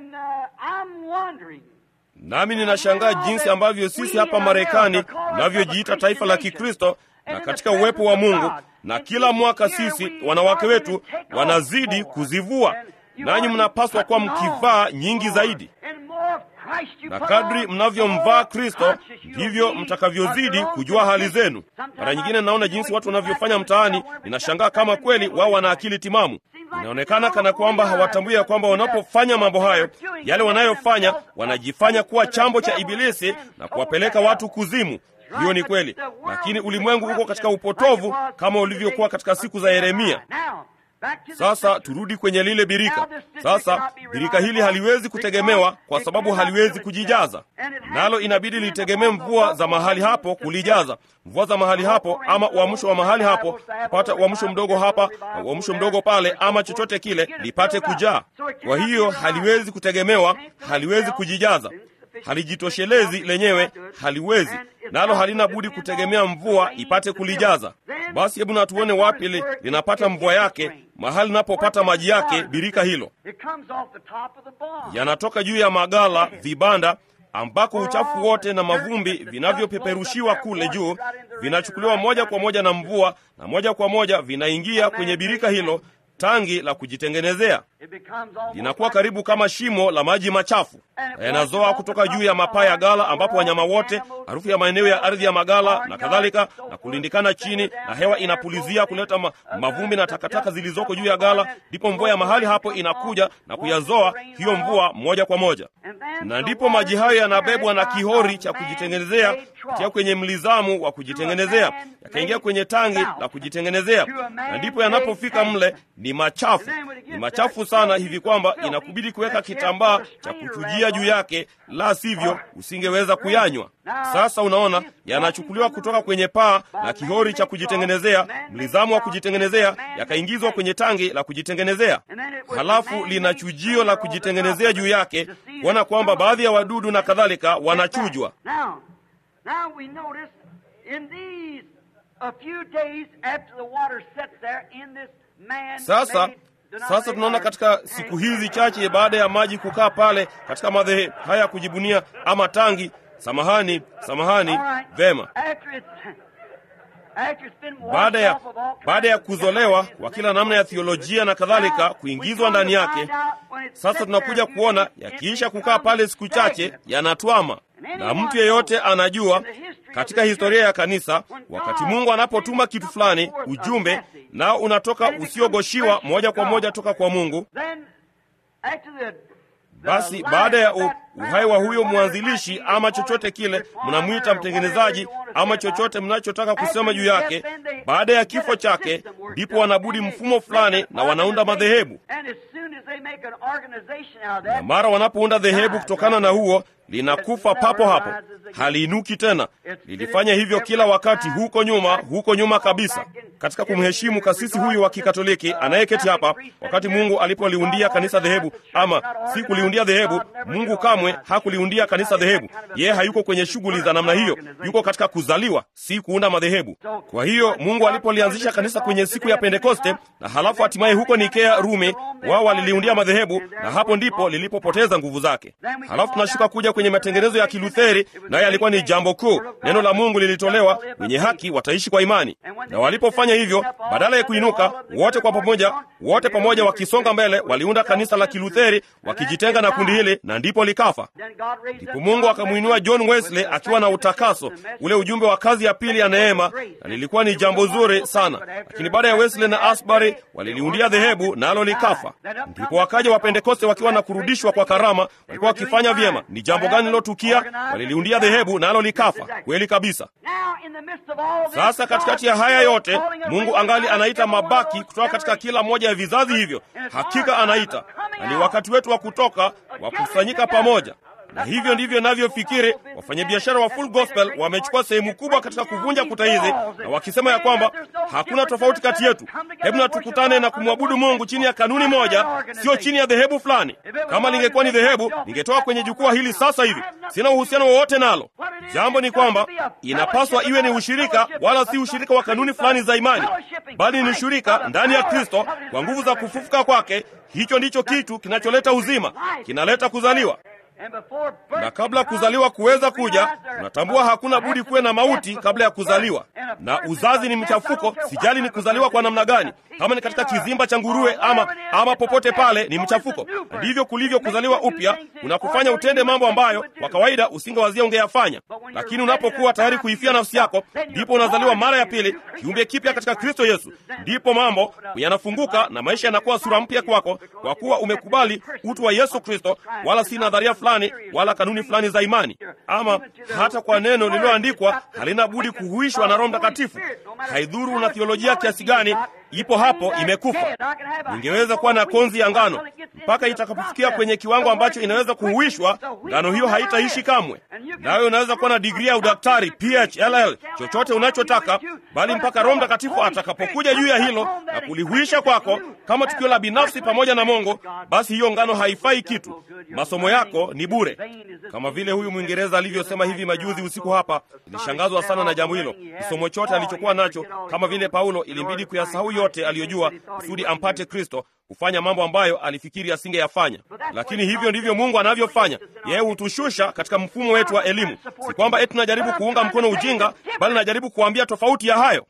Nami ninashangaa jinsi ambavyo sisi hapa Marekani tunavyojiita taifa la Kikristo na katika uwepo wa Mungu, na kila mwaka sisi wanawake wetu wanazidi kuzivua, nanyi mnapaswa kuwa mkivaa nyingi zaidi, na kadri mnavyomvaa Kristo ndivyo mtakavyozidi kujua hali zenu. Mara nyingine naona jinsi watu wanavyofanya mtaani, ninashangaa kama kweli wao wana akili timamu. Inaonekana kana kwamba hawatambui ya kwamba wanapofanya mambo hayo, yale wanayofanya, wanajifanya kuwa chambo cha Ibilisi na kuwapeleka watu kuzimu. Hiyo ni kweli, lakini ulimwengu uko katika upotovu kama ulivyokuwa katika siku za Yeremia. Sasa turudi kwenye lile birika. Sasa birika hili haliwezi kutegemewa kwa sababu haliwezi kujijaza, nalo inabidi litegemee mvua za mahali hapo kulijaza. Mvua za mahali hapo ama uamsho wa mahali hapo, kupata uamsho mdogo hapa na uamsho mdogo pale, ama chochote kile, lipate kujaa. Kwa hiyo haliwezi kutegemewa, haliwezi kujijaza, halijitoshelezi lenyewe, haliwezi nalo halina budi kutegemea mvua ipate kulijaza. Basi hebu na tuone wapi li, linapata mvua yake, mahali linapopata maji yake. Birika hilo yanatoka juu ya magala, vibanda ambako uchafu wote na mavumbi vinavyopeperushiwa kule juu vinachukuliwa moja kwa moja na mvua, na moja kwa moja vinaingia kwenye birika hilo, tangi la kujitengenezea. Linakuwa karibu kama shimo la maji machafu, na yanazoa kutoka juu ya mapaa ya gala, ambapo wanyama wote, harufu ya maeneo ya ardhi ya magala na kadhalika, na kulindikana chini, na hewa inapulizia kuleta ma, mavumbi na takataka zilizoko juu ya gala. Ndipo mvua ya mahali hapo inakuja na kuyazoa hiyo mvua moja kwa moja, na ndipo maji hayo yanabebwa na kihori cha kujitengenezea kutia kwenye mlizamu wa kujitengenezea, yakaingia kwenye tangi la kujitengenezea, na ndipo yanapofika mle ni machafu, ni machafu sana hivi kwamba inakubidi kuweka kitambaa cha kuchujia juu yake, la sivyo usingeweza kuyanywa. Sasa unaona, yanachukuliwa kutoka kwenye paa na kihori cha kujitengenezea, mlizamu wa kujitengenezea, yakaingizwa kwenye tangi la kujitengenezea, halafu lina chujio la kujitengenezea juu yake, kuona kwamba baadhi ya wadudu na kadhalika wanachujwa. Sasa sasa tunaona katika siku hizi chache baada ya maji kukaa pale katika madhehe haya ya kujibunia ama tangi, samahani, samahani, vema, baada ya baada ya kuzolewa kwa kila namna ya thiolojia na kadhalika, kuingizwa ndani yake, sasa tunakuja kuona yakiisha kukaa pale siku chache yanatwama, na mtu yeyote anajua katika historia ya kanisa, wakati Mungu anapotuma kitu fulani, ujumbe nao unatoka usiogoshiwa moja kwa moja toka kwa Mungu, basi baada ya uhai wa huyo mwanzilishi ama chochote kile mnamwita mtengenezaji ama chochote mnachotaka kusema juu yake, baada ya kifo chake, ndipo wanabudi mfumo fulani na wanaunda madhehebu. na mara wanapounda dhehebu kutokana na huo linakufa papo hapo, haliinuki tena. Lilifanya hivyo kila wakati huko nyuma, huko nyuma kabisa, katika kumheshimu kasisi huyu wa Kikatoliki anayeketi hapa. Wakati Mungu alipoliundia kanisa dhehebu, ama si kuliundia dhehebu, Mungu kamwe hakuliundia kanisa dhehebu. Yeye hayuko kwenye shughuli za namna hiyo, yuko katika kuzaliwa, si kuunda madhehebu. Kwa hiyo Mungu alipolianzisha kanisa kwenye siku ya Pentekoste na halafu hatimaye huko Nikea, Rumi, wao waliliundia madhehebu, na hapo ndipo lilipopoteza nguvu zake. Halafu tunashuka kuja kwenye matengenezo ya Kilutheri, naye alikuwa ni jambo kuu. Neno la Mungu lilitolewa, wenye haki wataishi kwa imani. Na walipofanya hivyo, badala ya kuinuka wote kwa pamoja, wote pamoja wakisonga mbele, waliunda kanisa la Kilutheri wakijitenga na kundi hili, na ndipo likafa. Ndipo Mungu akamwinua John Wesley akiwa na utakaso, ule ujumbe wa kazi ya pili ya neema, na lilikuwa ni jambo zuri sana. Lakini baada ya Wesley na Asbury waliliundia dhehebu, nalo likafa. Ndipo wakaja Wapentekoste wakiwa na kurudishwa kwa karama, walikuwa wakifanya vyema. Ni jambo gani lilotukia? Waliliundia dhehebu, nalo likafa. Kweli kabisa. Sasa katikati ya haya yote, Mungu angali anaita mabaki kutoka katika kila moja ya vizazi hivyo. Hakika anaita, na ni wakati wetu wa kutoka, wa kukusanyika pamoja na hivyo ndivyo navyofikiri wafanyabiashara wa Full Gospel wamechukua sehemu kubwa katika kuvunja kuta hizi, na wakisema ya kwamba hakuna tofauti kati yetu. Hebu na tukutane na kumwabudu Mungu chini ya kanuni moja, sio chini ya dhehebu fulani. Kama lingekuwa ni dhehebu, ningetoka kwenye jukwaa hili sasa hivi. Sina uhusiano wowote nalo. Jambo ni kwamba inapaswa iwe ni ushirika, wala si ushirika wa kanuni fulani za imani, bali ni ushirika ndani ya Kristo kwa nguvu za kufufuka kwake. Hicho ndicho kitu kinacholeta uzima, kinaleta kuzaliwa na kabla kuzaliwa kuweza kuja, unatambua hakuna budi kuwe na mauti kabla ya kuzaliwa. Na uzazi ni mchafuko, sijali ni kuzaliwa kwa namna gani, kama ni katika kizimba cha nguruwe ama, ama popote pale, ni mchafuko. Ndivyo kulivyo kuzaliwa upya, unakufanya utende mambo ambayo kwa kawaida usingewazia ungeyafanya. Lakini unapokuwa tayari kuifia nafsi yako, ndipo unazaliwa mara ya pili, kiumbe kipya katika Kristo Yesu. Ndipo mambo yanafunguka na maisha yanakuwa sura mpya kwako, kwa kuwa umekubali utu wa Yesu Kristo, wala si nadharia fulani wala kanuni fulani za imani, ama hata kwa neno lililoandikwa halina budi kuhuishwa na Roho Mtakatifu. Haidhuru una theolojia kiasi gani, ipo hapo, imekufa. Ningeweza kuwa na konzi ya ngano mpaka itakapofikia kwenye kiwango ambacho inaweza kuhuishwa, ngano hiyo haitaishi kamwe. Nawe unaweza kuwa na digrii ya udaktari, PhLL, chochote unachotaka, bali mpaka Roho Mtakatifu atakapokuja juu ya hilo na kulihuisha kwako kama tukio la binafsi pamoja na Mungu, basi hiyo ngano haifai kitu. Masomo yako ni bure, kama vile huyu Mwingereza alivyosema hivi majuzi usiku hapa. Nilishangazwa sana na jambo hilo. Kisomo chote alichokuwa nacho, kama vile Paulo, ilimbidi kuyasahau yote aliyojua kusudi ampate Kristo, kufanya mambo ambayo alifikiri asingeyafanya. Lakini hivyo ndivyo Mungu anavyofanya. Yeye hutushusha katika mfumo wetu wa elimu. Si kwamba eti tunajaribu kuunga mkono ujinga, bali najaribu kuambia tofauti ya hayo.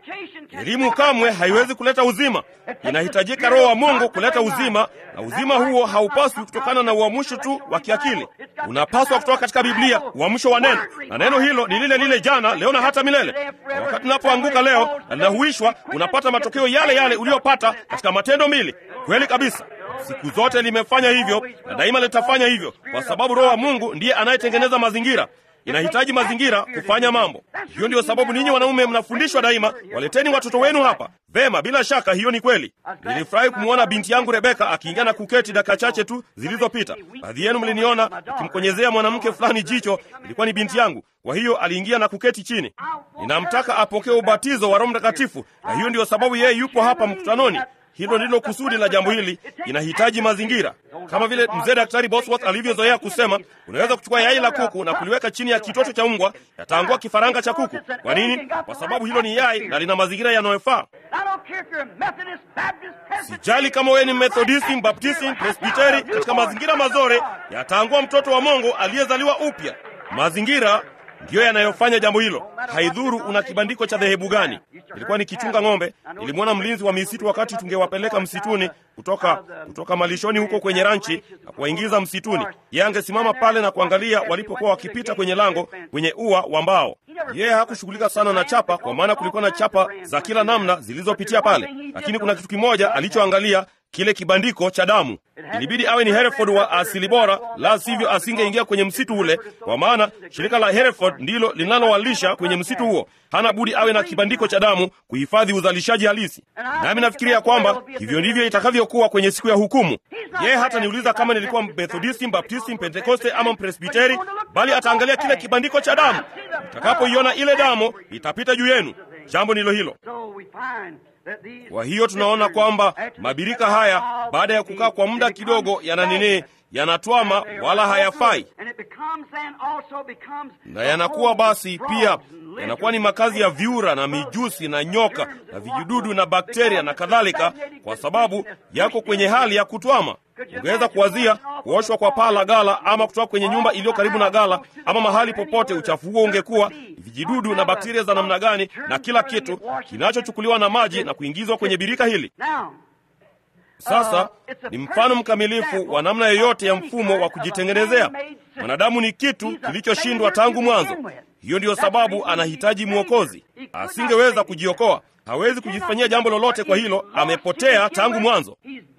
Elimu kamwe haiwezi kuleta uzima. Inahitajika Roho wa Mungu kuleta uzima, na uzima huo haupaswi kutokana na uamsho tu wa kiakili. Unapaswa kutoka katika Biblia, uamsho wa neno, na neno hilo ni lile lile jana, leo na hata milele. Na wakati unapoanguka leo na linahuishwa, unapata matokeo yale yale uliyopata katika Matendo mbili. Kweli kabisa. Siku zote limefanya hivyo na daima litafanya hivyo, kwa sababu Roho wa Mungu ndiye anayetengeneza mazingira. Inahitaji mazingira kufanya mambo. Hiyo ndiyo sababu ninyi wanaume mnafundishwa daima, waleteni watoto wenu hapa. Vema, bila shaka hiyo ni kweli. Nilifurahi kumwona binti yangu Rebeka akiingia na kuketi dakika chache tu zilizopita. Baadhi yenu mliniona akimkonyezea mwanamke fulani jicho, ilikuwa ni binti yangu. Kwa hiyo aliingia na kuketi chini. Ninamtaka apokee ubatizo wa Roho Mtakatifu, na hiyo ndiyo sababu yeye yupo hapa mkutanoni. Hilo ndilo kusudi la jambo hili. Inahitaji mazingira, kama vile mzee Daktari Bosworth alivyozoea kusema, unaweza kuchukua yai la kuku na kuliweka chini ya kitoto cha mbwa, yataangua kifaranga cha kuku. Kwa nini? Kwa sababu hilo ni yai na lina mazingira yanayofaa. Sijali kama wewe ni Methodisti, Mbaptisti, Presbiteri, katika mazingira mazuri yataangua mtoto wa Mungu aliyezaliwa upya. Mazingira ndiyo yanayofanya jambo hilo. Haidhuru una kibandiko cha dhehebu gani. Nilikuwa nikichunga ng'ombe, nilimwona mlinzi wa misitu wakati tungewapeleka msituni kutoka kutoka malishoni huko kwenye ranchi na kuwaingiza msituni. Yeye angesimama pale na kuangalia walipokuwa wakipita kwenye lango kwenye ua wa mbao. Yeye hakushughulika sana na chapa, kwa maana kulikuwa na chapa za kila namna zilizopitia pale, lakini kuna kitu kimoja alichoangalia, kile kibandiko cha damu. Ilibidi awe ni Hereford wa asili bora, la sivyo asingeingia kwenye msitu ule, kwa maana shirika la Hereford ndilo linalowalisha kwenye msitu huo. Hana budi awe na kibandiko cha damu kuhifadhi uzalishaji halisi. Nami nafikiria kwamba hivyo ndivyo itakavyokuwa kwenye siku ya hukumu. Yeye hata niuliza kama nilikuwa Methodisti, Mbaptisti, Mpentekoste ama Mpresbiteri, bali ataangalia kile kibandiko cha damu. Utakapoiona ile damu, itapita juu yenu. Jambo ndilo hilo. Kwa hiyo tunaona kwamba mabirika haya baada ya kukaa kwa muda kidogo, yana nini? Yanatwama wala hayafai, na yanakuwa basi pia yanakuwa ni makazi ya viura na mijusi na nyoka na vijidudu na bakteria na kadhalika, kwa sababu yako kwenye hali ya kutwama. Ungeweza kuwazia kuoshwa kwa paa la gala ama kutoka kwenye nyumba iliyo karibu na gala ama mahali popote, uchafu huo ungekuwa vijidudu na bakteria za namna gani, na kila kitu kinachochukuliwa na maji na kuingizwa kwenye birika hili. Sasa ni mfano mkamilifu wa namna yoyote ya mfumo wa kujitengenezea. Mwanadamu ni kitu kilichoshindwa tangu mwanzo. Hiyo ndiyo sababu anahitaji mwokozi. Asingeweza kujiokoa, hawezi kujifanyia jambo lolote. Kwa hilo amepotea tangu mwanzo.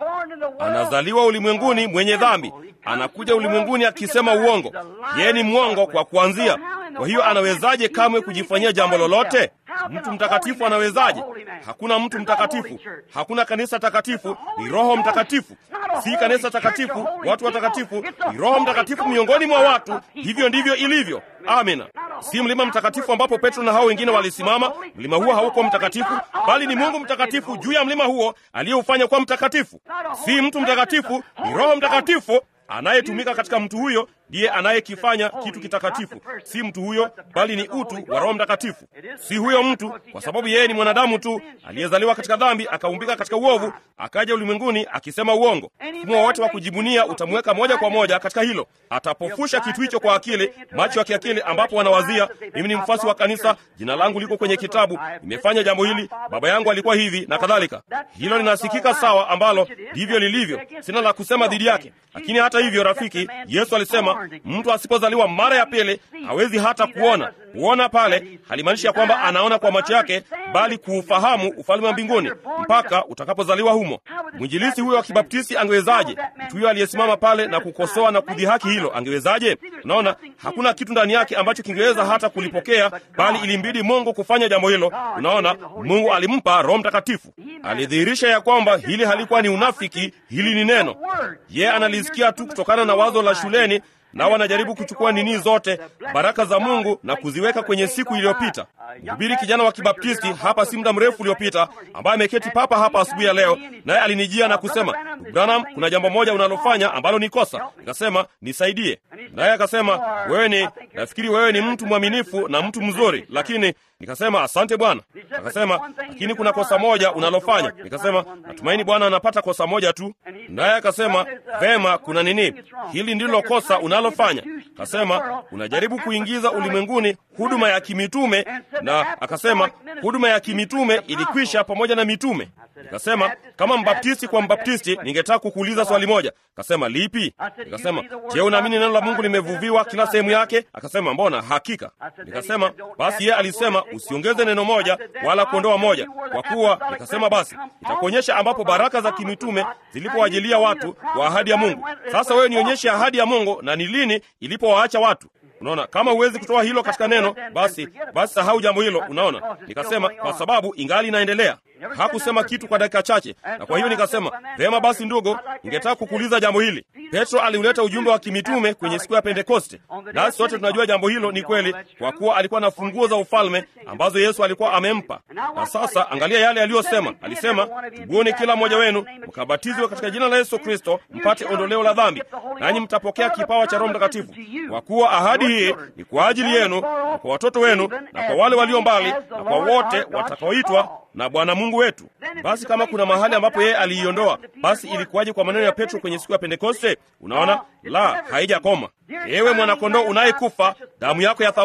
Anazaliwa ulimwenguni mwenye dhambi, anakuja ulimwenguni akisema uongo. Yeye ni mwongo kwa kuanzia. Kwa hiyo anawezaje kamwe kujifanyia jambo lolote? Mtu mtakatifu anawezaje? Hakuna mtu mtakatifu, hakuna kanisa takatifu, ni Roho Mtakatifu. Si kanisa takatifu, watu watakatifu, ni Roho Mtakatifu miongoni mwa watu. Hivyo ndivyo ilivyo. Amina. Si mlima mtakatifu ambapo Petro na hao wengine walisimama. Mlima huo hauko mtakatifu, bali ni Mungu mtakatifu juu ya mlima huo aliyeufanya kuwa mtakatifu. Si mtu mtakatifu, ni Roho Mtakatifu anayetumika katika mtu huyo ndiye anayekifanya kitu kitakatifu. Si mtu huyo, bali ni utu wa Roho Mtakatifu. Si huyo mtu, kwa sababu yeye ni mwanadamu tu aliyezaliwa katika dhambi, akaumbika katika uovu, akaja ulimwenguni akisema uongo. Mfumo wowote wa kujibunia utamweka moja kwa moja katika hilo. Atapofusha kitu hicho kwa akili, macho ya kiakili, ambapo wanawazia mimi ni mfasi wa kanisa, jina langu liko kwenye kitabu, nimefanya jambo hili, baba yangu alikuwa hivi na kadhalika. Hilo linasikika sawa, ambalo ndivyo lilivyo. Sina la kusema dhidi yake, lakini hata hivyo, rafiki, Yesu alisema mtu asipozaliwa mara ya pili hawezi hata kuona. Kuona pale halimaanishi ya kwamba anaona kwa macho yake, bali kuufahamu ufalme wa mbinguni mpaka utakapozaliwa humo. Mwinjilisi huyo wa Kibaptisti angewezaje? Mtu huyo aliyesimama pale na kukosoa na kudhihaki hilo angewezaje? Unaona, hakuna kitu ndani yake ambacho kingeweza hata kulipokea, bali ilimbidi Mungu kufanya jambo hilo. Unaona, Mungu alimpa Roho Mtakatifu, alidhihirisha ya kwamba hili halikuwa ni unafiki, hili ni neno. Yeye analisikia tu kutokana na wazo la shuleni nao wanajaribu kuchukua nini zote baraka za Mungu na kuziweka kwenye siku iliyopita. Mhubiri kijana wa Kibaptisti hapa si muda mrefu uliopita, ambaye ameketi papa hapa asubuhi ya leo, naye alinijia na kusema, Branham, kuna jambo moja unalofanya ambalo ni kosa. Nikasema nisaidie, naye akasema, wewe ni, nafikiri wewe ni mtu mwaminifu na mtu mzuri, lakini Nikasema asante Bwana. Akasema lakini kuna kosa moja unalofanya. Nikasema natumaini Bwana anapata kosa moja tu. Naye akasema vema, kuna nini? Hili ndilo kosa unalofanya. Akasema unajaribu kuingiza ulimwenguni huduma ya kimitume, na akasema huduma ya kimitume ilikwisha pamoja na mitume. Nikasema kama mbaptisti kwa mbaptisti, ningetaka kukuuliza swali moja. Akasema lipi? Nikasema je, unaamini neno la Mungu limevuviwa kila sehemu yake? Akasema mbona, hakika. Nikasema basi yeye alisema usiongeze neno moja wala kuondoa moja, kwa kuwa nikasema basi itakuonyesha ambapo baraka za kimitume zilipowajilia watu wa ahadi ya Mungu. Sasa wewe nionyeshe ahadi ya Mungu na ni lini ilipowaacha watu. Unaona, kama huwezi kutoa hilo katika neno, basi basi sahau jambo hilo. Unaona, nikasema kwa sababu ingali inaendelea. Hakusema kitu kwa dakika chache, na kwa hiyo nikasema vema, basi ndugu, ningetaka kukuuliza jambo hili. Petro aliuleta ujumbe wa kimitume kwenye siku ya Pentekoste, nasi sote tunajua jambo hilo ni kweli, kwa kuwa alikuwa na funguo za ufalme ambazo Yesu alikuwa amempa. Na sasa angalia yale aliyosema. Alisema, tubuni kila mmoja wenu mkabatizwe katika jina la Yesu Kristo mpate ondoleo la dhambi, nanyi mtapokea kipawa cha Roho Mtakatifu, kwa kuwa ahadi hii ni kwa ajili yenu na kwa watoto wenu na kwa wale walio mbali na kwa wote watakaoitwa na Bwana Mungu wetu. Basi kama kuna mahali ambapo yeye aliiondoa, basi ilikuwaje kwa maneno ya Petro kwenye siku ya Pentekoste? Unaona, la, haijakoma. Ewe mwanakondoo unayekufa, damu yako ya thamani,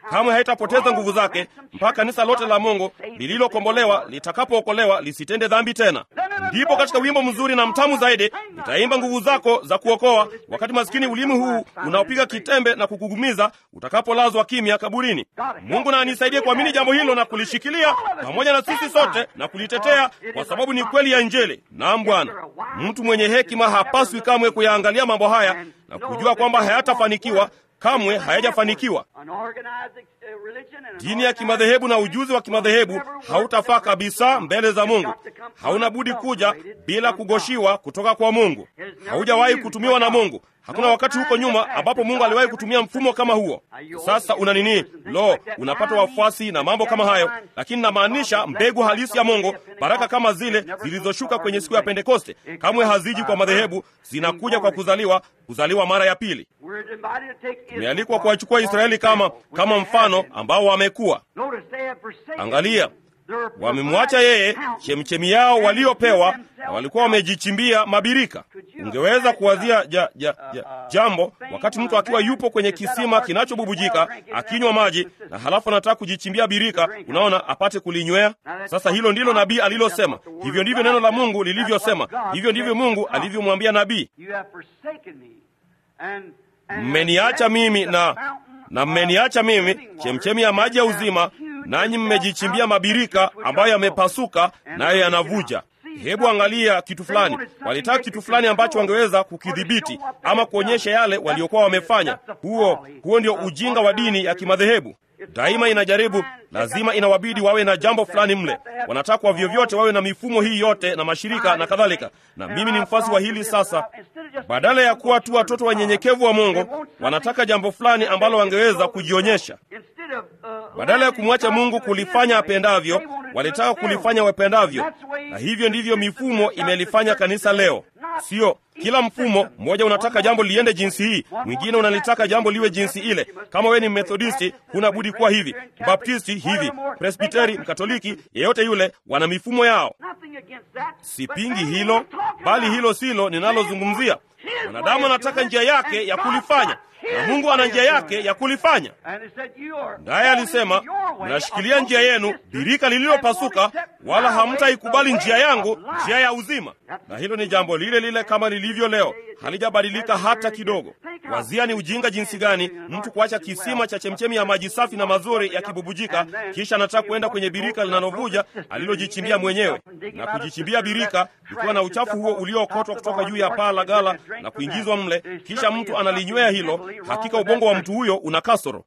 kamwe haitapoteza nguvu zake mpaka kanisa lote la Mungu lililokombolewa litakapookolewa lisitende dhambi tena. Ndipo katika wimbo mzuri na mtamu zaidi nitaimba nguvu zako za kuokoa, wakati maskini ulimi huu unaopiga kitembe na kukugumiza utakapolazwa kimya kaburini. Mungu na anisaidie kuamini jambo hilo na kulishikilia pamoja na sisi sote na kulitetea, kwa sababu ni kweli ya Injili. Naam Bwana, mtu mwenye hekima hapaswi kamwe kuyaangalia mambo haya na kujua kwamba hayatafanikiwa kamwe hayajafanikiwa. Dini ya kimadhehebu na ujuzi wa kimadhehebu hautafaa kabisa mbele za Mungu. Hauna budi kuja bila kugoshiwa kutoka kwa Mungu. Haujawahi kutumiwa na Mungu. Hakuna wakati huko nyuma ambapo Mungu aliwahi kutumia mfumo kama huo. Sasa una nini? Lo, unapata wafuasi na mambo kama hayo, lakini namaanisha mbegu halisi ya Mungu, baraka kama zile zilizoshuka kwenye siku ya Pentekoste, kamwe haziji kwa madhehebu, zinakuja kwa kuzaliwa, kuzaliwa mara ya pili. Tumealikwa kuwachukua Israeli kama kama mfano ambao wamekuwa. Angalia, wamemwacha yeye, chemchemi yao waliopewa, na walikuwa wamejichimbia mabirika. Ungeweza kuwazia ja, ja, ja, jambo wakati mtu akiwa yupo kwenye kisima kinachobubujika akinywa maji, na halafu anataka kujichimbia birika, unaona, apate kulinywea. Sasa hilo ndilo nabii alilosema. Hivyo ndivyo neno la Mungu lilivyosema. Hivyo ndivyo Mungu alivyomwambia nabii, mmeniacha mimi na na mmeniacha mimi, chemchemi ya maji ya uzima, nanyi mmejichimbia mabirika ambayo yamepasuka nayo yanavuja. Hebu angalia kitu fulani. Walitaka kitu fulani ambacho wangeweza kukidhibiti ama kuonyesha yale waliokuwa wamefanya. Huo huo ndio ujinga wa dini ya kimadhehebu. Daima inajaribu, lazima inawabidi wawe na jambo fulani mle. Wanataka kwa vyovyote wawe na mifumo hii yote na mashirika na kadhalika. Na mimi ni mfasi wa hili sasa. Badala ya kuwa tu watoto wanyenyekevu wa Mungu, wanataka jambo fulani ambalo wangeweza kujionyesha. Badala ya kumwacha Mungu kulifanya apendavyo, walitaka kulifanya wapendavyo, na hivyo ndivyo mifumo imelifanya kanisa leo. Sio kila mfumo mmoja unataka jambo liende jinsi hii, mwingine unalitaka jambo liwe jinsi ile. Kama wewe ni Methodisti, huna budi kuwa hivi, Baptisti hivi, Presbiteri, Mkatoliki, yeyote yule, wana mifumo yao. Sipingi hilo, bali hilo silo ninalozungumzia. Mwanadamu anataka njia yake ya kulifanya na Mungu ana njia yake ya kulifanya. Naye alisema, mnashikilia njia yenu, birika lililopasuka, wala hamtaikubali njia yangu, njia ya uzima. Na hilo ni jambo lile lile kama lilivyo leo, halijabadilika hata kidogo. Wazia ni ujinga jinsi gani mtu kuacha kisima cha chemchemi ya maji safi na mazuri yakibubujika, kisha anataka kuenda kwenye birika linalovuja alilojichimbia mwenyewe na kujichimbia birika ikiwa na uchafu huo uliookotwa kutoka juu ya paa la gala na kuingizwa mle, kisha mtu analinywea hilo. Hakika ubongo wa mtu huyo una kasoro.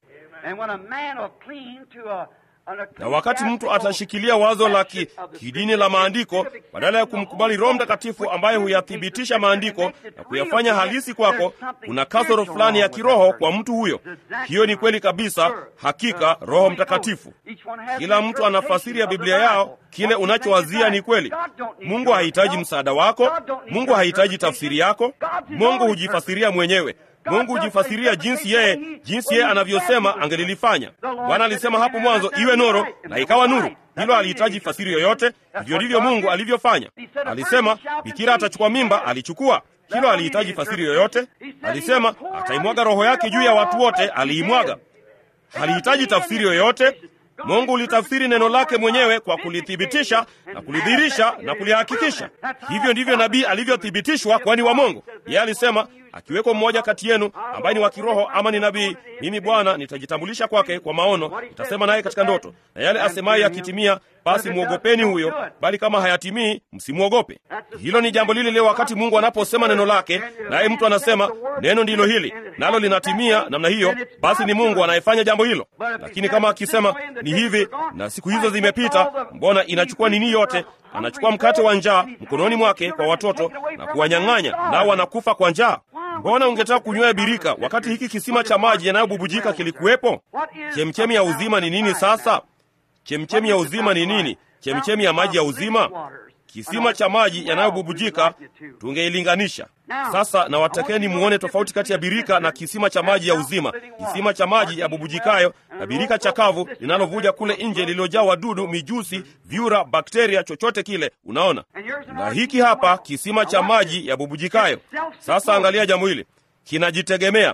Na wakati mtu atashikilia wazo la ki, kidini la maandiko badala ya kumkubali Roho Mtakatifu ambaye huyathibitisha maandiko na kuyafanya halisi kwako, kuna kasoro fulani ya kiroho kwa mtu huyo. Hiyo ni kweli kabisa, hakika Roho Mtakatifu. Kila mtu ana fasiri ya Biblia yao. Kile unachowazia ni kweli. Mungu hahitaji msaada wako. Mungu hahitaji tafsiri yako. Mungu hujifasiria mwenyewe. Mungu hujifasiria jinsi yeye jinsi yeye anavyosema angelilifanya. Bwana alisema hapo mwanzo, iwe nuru, na ikawa nuru. Hilo alihitaji fasiri yoyote. Hivyo ndivyo Mungu alivyofanya. Alisema bikira atachukua mimba, alichukua. Hilo alihitaji fasiri yoyote. Alisema ataimwaga roho yake juu ya watu wote, aliimwaga. Halihitaji tafsiri yoyote. Mungu ulitafsiri neno lake mwenyewe kwa kulithibitisha na kulidhihirisha na kulihakikisha. Hivyo ndivyo nabii alivyothibitishwa, kwani wa Mungu. Yeye alisema akiweko mmoja kati yenu ambaye ni wa kiroho ama ni nabii, mimi Bwana nitajitambulisha kwake kwa maono, nitasema naye katika ndoto, na yale asemayo yakitimia, basi mwogopeni huyo, bali kama hayatimii, msimwogope. Hilo ni jambo lile leo, wakati Mungu anaposema neno lake, naye mtu anasema neno ndilo hili, nalo linatimia namna hiyo, basi ni Mungu anayefanya jambo hilo. Lakini kama akisema ni hivi na siku hizo zimepita, mbona inachukua nini yote? Anachukua mkate wa njaa mkononi mwake kwa watoto na kuwanyang'anya, nao wanakufa kwa njaa. Mbona ungetaka kunywea birika wakati hiki kisima cha maji yanayobubujika kilikuwepo? Chemchemi ya uzima ni nini sasa? Chemchemi ya uzima ni nini? Chemchemi ya maji ya uzima, kisima cha maji yanayobubujika, tungeilinganisha sasa. Na watakeni muone tofauti kati ya birika na kisima cha maji ya uzima. Kisima cha maji yabubujikayo na birika chakavu linalovuja kule nje, lililojaa wadudu, mijusi, vyura, bakteria, chochote kile. Unaona, na hiki hapa kisima cha maji yabubujikayo. Sasa angalia jambo hili, kinajitegemea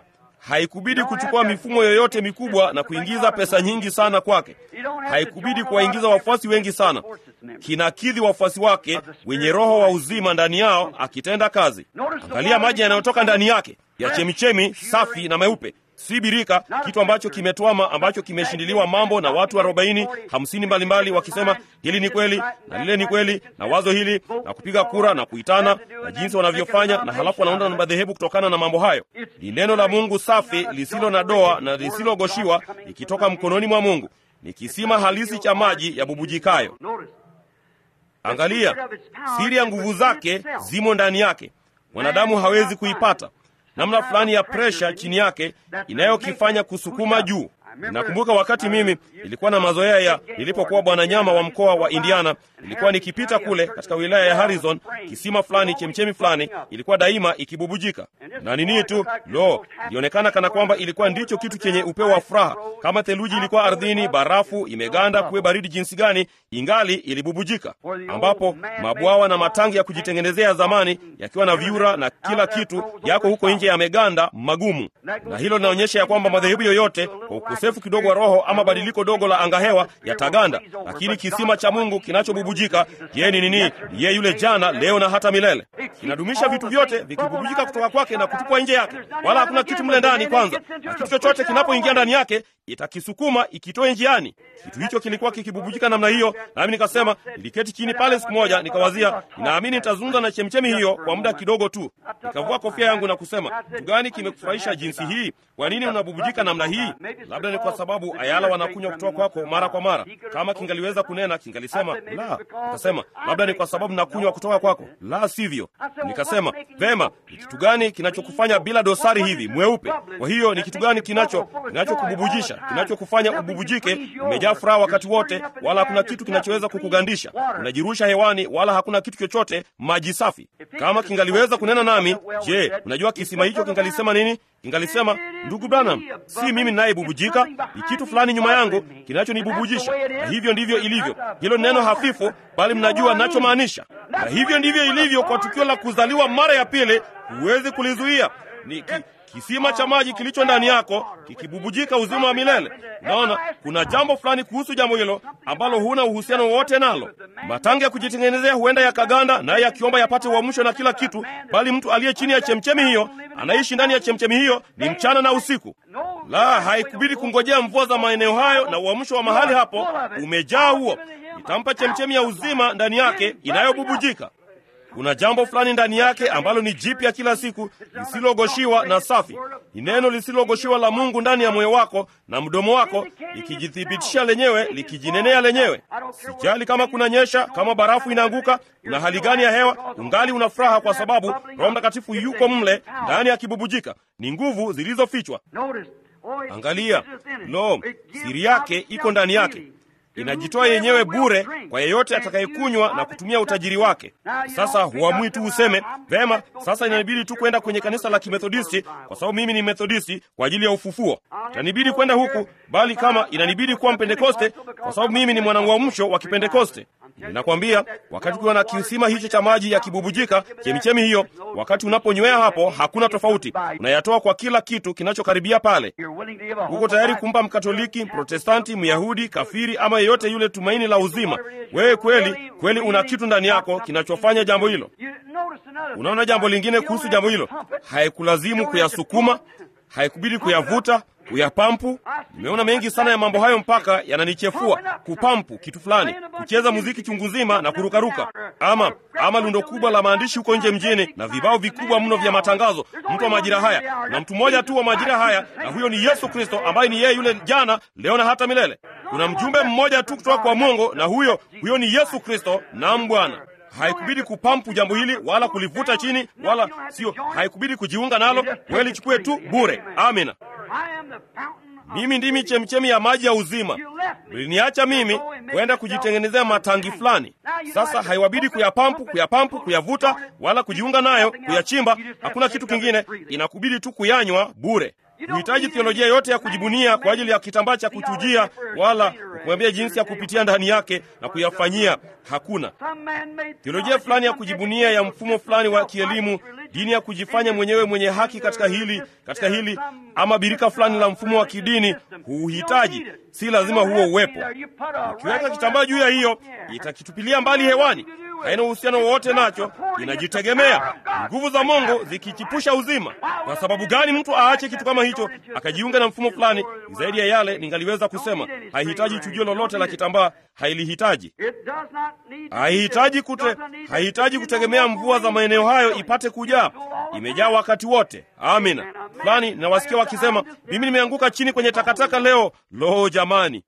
haikubidi kuchukua mifumo yoyote mikubwa na kuingiza pesa nyingi sana kwake. Haikubidi kuwaingiza wafuasi wengi sana. Kinakidhi wafuasi wake wenye roho wa uzima ndani yao, akitenda kazi. Angalia maji yanayotoka ndani yake ya chemichemi safi na meupe si birika, kitu ambacho kimetwama, ambacho kimeshindiliwa mambo na watu arobaini hamsini mbalimbali, wakisema hili ni kweli na lile ni kweli na wazo hili na kupiga kura na kuitana na jinsi wanavyofanya, na halafu wanaunda na madhehebu kutokana na mambo hayo. Ni neno la Mungu safi lisilo na doa na lisilogoshiwa, ikitoka mkononi mwa Mungu. Ni kisima halisi cha maji yabubujikayo. Angalia, siri ya nguvu zake zimo ndani yake, mwanadamu hawezi kuipata namna fulani ya presha chini yake inayokifanya kusukuma juu. Ninakumbuka wakati mimi ilikuwa na mazoea ya nilipokuwa bwana nyama wa mkoa wa Indiana, ilikuwa nikipita kule katika wilaya ya Harrison, kisima fulani, chemchemi fulani ilikuwa daima ikibubujika na nini tu, lo, ilionekana kana kwamba ilikuwa ndicho kitu chenye upeo wa furaha. Kama theluji ilikuwa ardhini, barafu imeganda, kuwe baridi jinsi gani, ingali ilibubujika, ambapo mabwawa na matangi ya kujitengenezea ya zamani yakiwa na vyura na kila kitu yako huko nje yameganda magumu. Na hilo linaonyesha ya kwamba madhehebu yoyote kwa ukosefu kidogo wa roho ama badiliko dogo la angahewa yataganda, lakini kisima cha Mungu kinachobubujika, yeye ni nini? Yeye yule jana, leo na hata milele. Kinadumisha vitu vyote vikibubujika kutoka kwake na kutupwa nje yake, wala hakuna kitu mle ndani kwanza, na kitu chochote kinapoingia ndani yake itakisukuma ikitoe njiani. Kitu hicho kilikuwa kikibubujika namna hiyo, nami nikasema, niliketi chini pale siku moja, nikawazia, ninaamini nitazungumza na chemchemi hiyo kwa muda kidogo tu. Nikavua kofia yangu na kusema, kitu gani kimekufurahisha jinsi hii? Kwa nini unabubujika namna hii? Labda ni kwa sababu ayala wanakunywa kutoka kwako mara kwa mara. Kama kingaliweza kunena, kingalisema la. Nikasema labda ni kwa sababu nakunywa kutoka kwako, la sivyo. Nikasema vema, ni kitu gani kinachokufanya bila dosari hivi mweupe? Kwa hiyo ni kitu gani kinacho kinachokububujisha, kinachokufanya ububujike, umejaa furaha wakati wote, wala hakuna kitu kinachoweza kukugandisha, unajirusha hewani, wala hakuna kitu chochote, maji safi. Kama kingaliweza kunena nami, je, unajua kisima hicho kingalisema nini? Kingalisema, ndugu Branham, si mimi ninayebubujika, ni kitu fulani nyuma yangu kinachonibubujisha. Na hivyo ndivyo ilivyo. Hilo neno hafifu, bali mnajua nachomaanisha. Na hivyo ndivyo ilivyo kwa tukio la kuzaliwa mara ya pili, huwezi kulizuia. Ni ki, kisima cha maji kilicho ndani yako kikibubujika uzima wa milele. Naona kuna jambo fulani kuhusu jambo hilo ambalo huna uhusiano wowote nalo. Matangi ya kujitengenezea huenda yakaganda, naye akiomba yapate uamsho na kila kitu, bali mtu aliye chini ya chemchemi hiyo anaishi ndani ya chemchemi hiyo ni mchana na usiku. La, haikubidi kungojea mvua za maeneo hayo, na uamsho wa mahali hapo umejaa huo. Itampa chemchemi ya uzima ndani yake inayobubujika. Kuna jambo fulani ndani yake ambalo ni jipya kila siku, lisilogoshiwa na safi. Ni neno lisilogoshiwa la Mungu ndani ya moyo wako na mdomo wako, likijithibitisha lenyewe, likijinenea lenyewe. Sijali kama kuna nyesha, kama barafu inaanguka, una hali gani ya hewa, ungali una furaha, kwa sababu Roho Mtakatifu yuko mle ndani akibubujika. Ni nguvu zilizofichwa. Angalia, lo, siri yake iko ndani yake inajitoa yenyewe bure kwa yeyote atakayekunywa na kutumia utajiri wake. Sasa huamui tu useme vema, sasa inanibidi tu kwenda kwenye kanisa la Kimethodisti kwa sababu mimi ni Methodisti kwa ajili ya ufufuo, itanibidi kwenda huku, bali kama inanibidi kuwa Mpentekoste kwa sababu mimi ni mwanauamsho wa Kipentekoste. Ninakwambia, wakati ukiwa na kisima hicho cha maji yakibubujika, chemichemi hiyo, wakati unaponywea hapo, hakuna tofauti, unayatoa kwa kila kitu kinachokaribia pale. Uko tayari kumpa Mkatoliki, Protestanti, Myahudi, kafiri ama yeyote yule tumaini la uzima. Wewe kweli kweli una kitu ndani yako kinachofanya jambo hilo. Unaona jambo lingine kuhusu jambo hilo, haikulazimu kuyasukuma, haikubidi kuyavuta kuyapampu. Nimeona mengi sana ya mambo hayo mpaka yananichefua. Kupampu kitu fulani, kucheza muziki chungu nzima na kurukaruka, ama ama lundo kubwa la maandishi huko nje mjini na vibao vikubwa mno vya matangazo. Mtu wa majira haya na mtu mmoja tu wa majira haya, na huyo ni Yesu Kristo ambaye ni yeye yule jana, leo na hata milele. Kuna mjumbe mmoja tu kutoka kwa Mungu, na huyo huyo ni Yesu Kristo. Naam Bwana. Haikubidi kupampu jambo hili wala kulivuta chini, wala sio, haikubidi kujiunga nalo. Wewe lichukue tu bure. Amina. Mimi ndimi chemchemi ya maji ya uzima. Mliniacha mimi kwenda kujitengenezea matangi fulani. Sasa haiwabidi kuyapampu, kuyapampu, kuyavuta wala kujiunga nayo, kuyachimba. Hakuna kitu kingine, inakubidi tu kuyanywa bure. huhitaji theolojia yote ya kujibunia kwa ajili ya kitambaa cha kuchujia, wala kuambia jinsi ya kupitia ndani yake na kuyafanyia. Hakuna theolojia fulani ya kujibunia ya mfumo fulani wa kielimu, dini ya kujifanya mwenyewe mwenye haki katika hili katika hili, ama birika fulani la mfumo wa kidini. Huuhitaji, si lazima huo uwepo. Ukiweka kitambaa juu ya hiyo, itakitupilia mbali hewani haina uhusiano wowote nacho, inajitegemea. Nguvu za Mungu zikichipusha uzima. Kwa sababu gani mtu aache kitu kama hicho akajiunga na mfumo fulani? Ni zaidi ya yale ningaliweza kusema. Haihitaji chujio lolote la kitambaa, hailihitaji. Haihitaji kute, haihitaji kutegemea mvua za maeneo hayo ipate kujaa. Imejaa wakati wote. Amina. Fulani nawasikia wakisema, mimi nimeanguka chini kwenye takataka leo. Lo, jamani!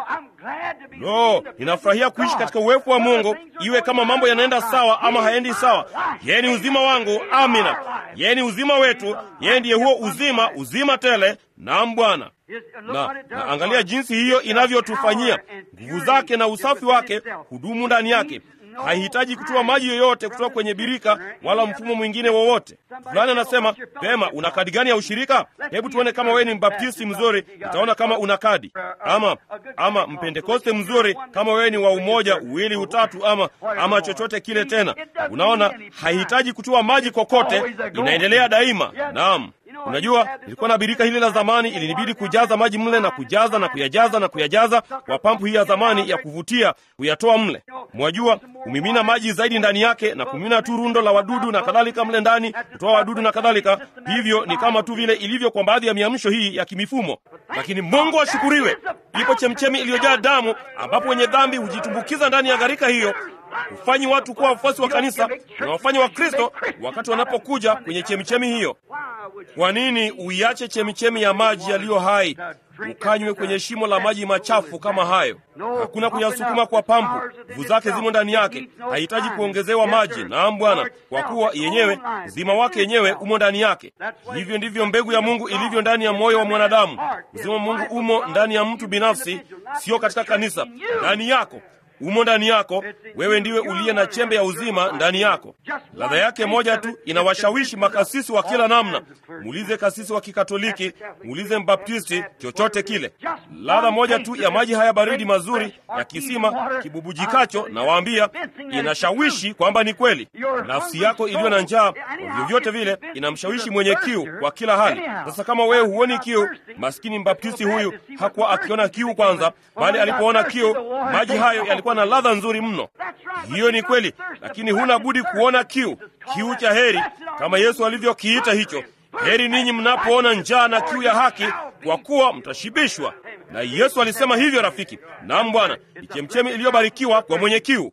Lo, ninafurahia kuishi katika uwepo wa Mungu, iwe kama mambo yanaenda sawa ama haendi sawa. Yeye ni uzima wangu. Amina. Yeye ni uzima wetu. Yeye ndiye huo uzima, uzima tele. Naam, Bwana. Na, na angalia jinsi hiyo inavyotufanyia nguvu zake na usafi wake hudumu ndani yake. Haihitaji kutoa maji yoyote kutoka kwenye birika wala mfumo mwingine wowote. Fulani anasema pema, una kadi gani ya ushirika? Hebu tuone kama wewe ni mbaptisti mzuri, utaona kama una kadi, ama ama mpentekoste mzuri, kama wewe ni wa umoja, uwili, utatu, ama ama chochote kile. Tena unaona, haihitaji kutoa maji kokote, inaendelea daima. Naam. Unajua, ilikuwa na birika hili la zamani, ilinibidi kujaza maji mle na kujaza na kuyajaza na kuyajaza kwa pampu hii ya zamani ya kuvutia, kuyatoa mle. Mwajua, kumimina maji zaidi ndani yake na kumimina tu rundo la wadudu na kadhalika mle ndani, kutoa wadudu na kadhalika. Hivyo ni kama tu vile ilivyo kwa baadhi ya miamsho hii ya kimifumo. Lakini Mungu ashukuriwe, ipo chemchemi iliyojaa damu, ambapo wenye dhambi hujitumbukiza ndani ya gharika hiyo hufanyi watu kuwa wafuasi wa kanisa na wafanya wa Kristo wakati wanapokuja kwenye chemichemi hiyo. Kwa nini uiache chemichemi ya maji yaliyo hai ukanywe kwenye shimo la maji machafu kama hayo? Hakuna kuyasukuma kwa pampu, nguvu zake zimo ndani yake, hahitaji kuongezewa maji. Naam Bwana, kwa kuwa yenyewe uzima wake yenyewe umo ndani yake. Hivyo ndivyo mbegu ya Mungu ilivyo ndani ya moyo wa mwanadamu. Uzima wa Mungu umo ndani ya mtu binafsi, sio katika kanisa, ndani yako umo ndani yako. Wewe ndiwe uliye na chembe ya uzima ndani yako. Ladha yake moja tu inawashawishi makasisi wa kila namna. Muulize kasisi wa Kikatoliki, muulize Mbaptisti, chochote kile. Ladha moja tu ya maji haya baridi mazuri ya kisima kibubujikacho, na waambia, inashawishi kwamba ni kweli. Nafsi yako iliyo na njaa, vyovyote vile, inamshawishi mwenye kiu kwa kila hali. Sasa kama wewe huoni kiu, maskini Mbaptisti huyu hakuwa akiona kiu kwanza, bali alipoona kiu, maji hayo yalikuwa na ladha nzuri mno. Hiyo ni kweli, lakini huna budi kuona kiu, kiu cha heri, kama Yesu alivyokiita hicho. Heri ninyi mnapoona njaa na kiu ya haki, kwa kuwa mtashibishwa. Na Yesu alisema hivyo, rafiki. Naam Bwana, ni chemchemi iliyobarikiwa kwa mwenye kiu.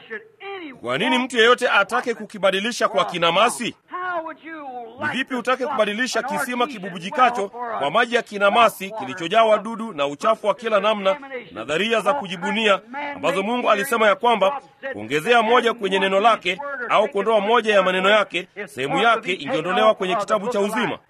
Kwa nini mtu yeyote atake kukibadilisha kwa kinamasi? Ni vipi utake kubadilisha kisima kibubujikacho kwa maji ya kinamasi kilichojaa wadudu na uchafu wa kila namna, nadharia za kujibunia ambazo Mungu alisema ya kwamba kuongezea moja kwenye neno lake au kuondoa moja ya maneno yake, sehemu yake ingeondolewa kwenye kitabu cha uzima.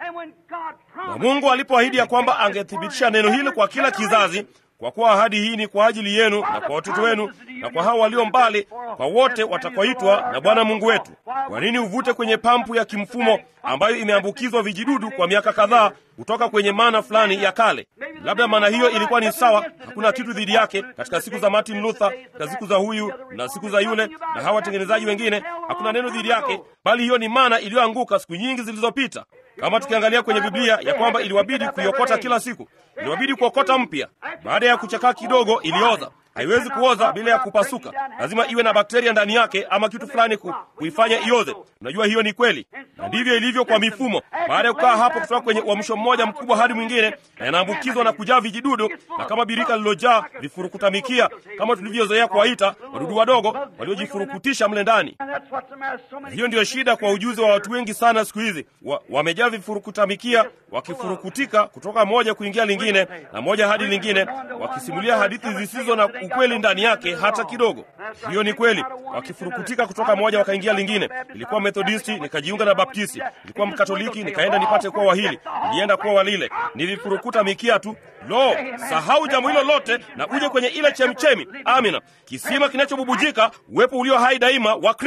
Na Mungu alipoahidi ya kwamba angethibitisha neno hili kwa kila kizazi, kwa kuwa ahadi hii ni kwa ajili yenu na kwa watoto wenu na kwa hao walio mbali, kwa wote watakaoitwa na Bwana Mungu wetu. Kwa nini uvute kwenye pampu ya kimfumo ambayo imeambukizwa vijidudu kwa miaka kadhaa kutoka kwenye mana fulani ya kale? Labda maana hiyo ilikuwa ni sawa, hakuna kitu dhidi yake. Katika siku za Martin Luther, katika siku za huyu na siku za yule na hawa watengenezaji wengine, hakuna neno dhidi yake, bali hiyo ni mana iliyoanguka siku nyingi zilizopita. Kama tukiangalia kwenye Biblia ya kwamba iliwabidi kuiokota kila siku, iliwabidi kuokota mpya. Baada ya kuchakaa kidogo, ilioza. Haiwezi kuoza bila ya kupasuka, lazima iwe na bakteria ndani yake ama kitu fulani ku, kuifanya ioze. Unajua hiyo ni kweli, na ndivyo ilivyo kwa mifumo. Baada ya kukaa hapo kutoka kwenye uamsho mmoja mkubwa hadi mwingine, na yanaambukizwa na kujaa vijidudu, na kama birika lililojaa vifurukutamikia, kama tulivyozoea kuwaita wadudu wadogo waliojifurukutisha mle ndani. Hiyo ndiyo shida kwa ujuzi wa watu wengi sana siku hizi, wa, wamejaa vifurukutamikia, wakifurukutika kutoka moja kuingia lingine na moja hadi lingine, wakisimulia hadithi zisizo na ukweli ndani yake hata kidogo. Hiyo ni kweli, wakifurukutika kutoka moja wakaingia lingine. Nilikuwa Methodisti nikajiunga na Baptisti, nilikuwa Mkatoliki nikaenda nipate kuwa wahili, nilienda kuwa walile, nilifurukuta mikia tu. Lo, sahau jambo hilo lote na uje kwenye ile chemchemi. Amina, kisima kinachobubujika, uwepo ulio hai daima wa Kristo.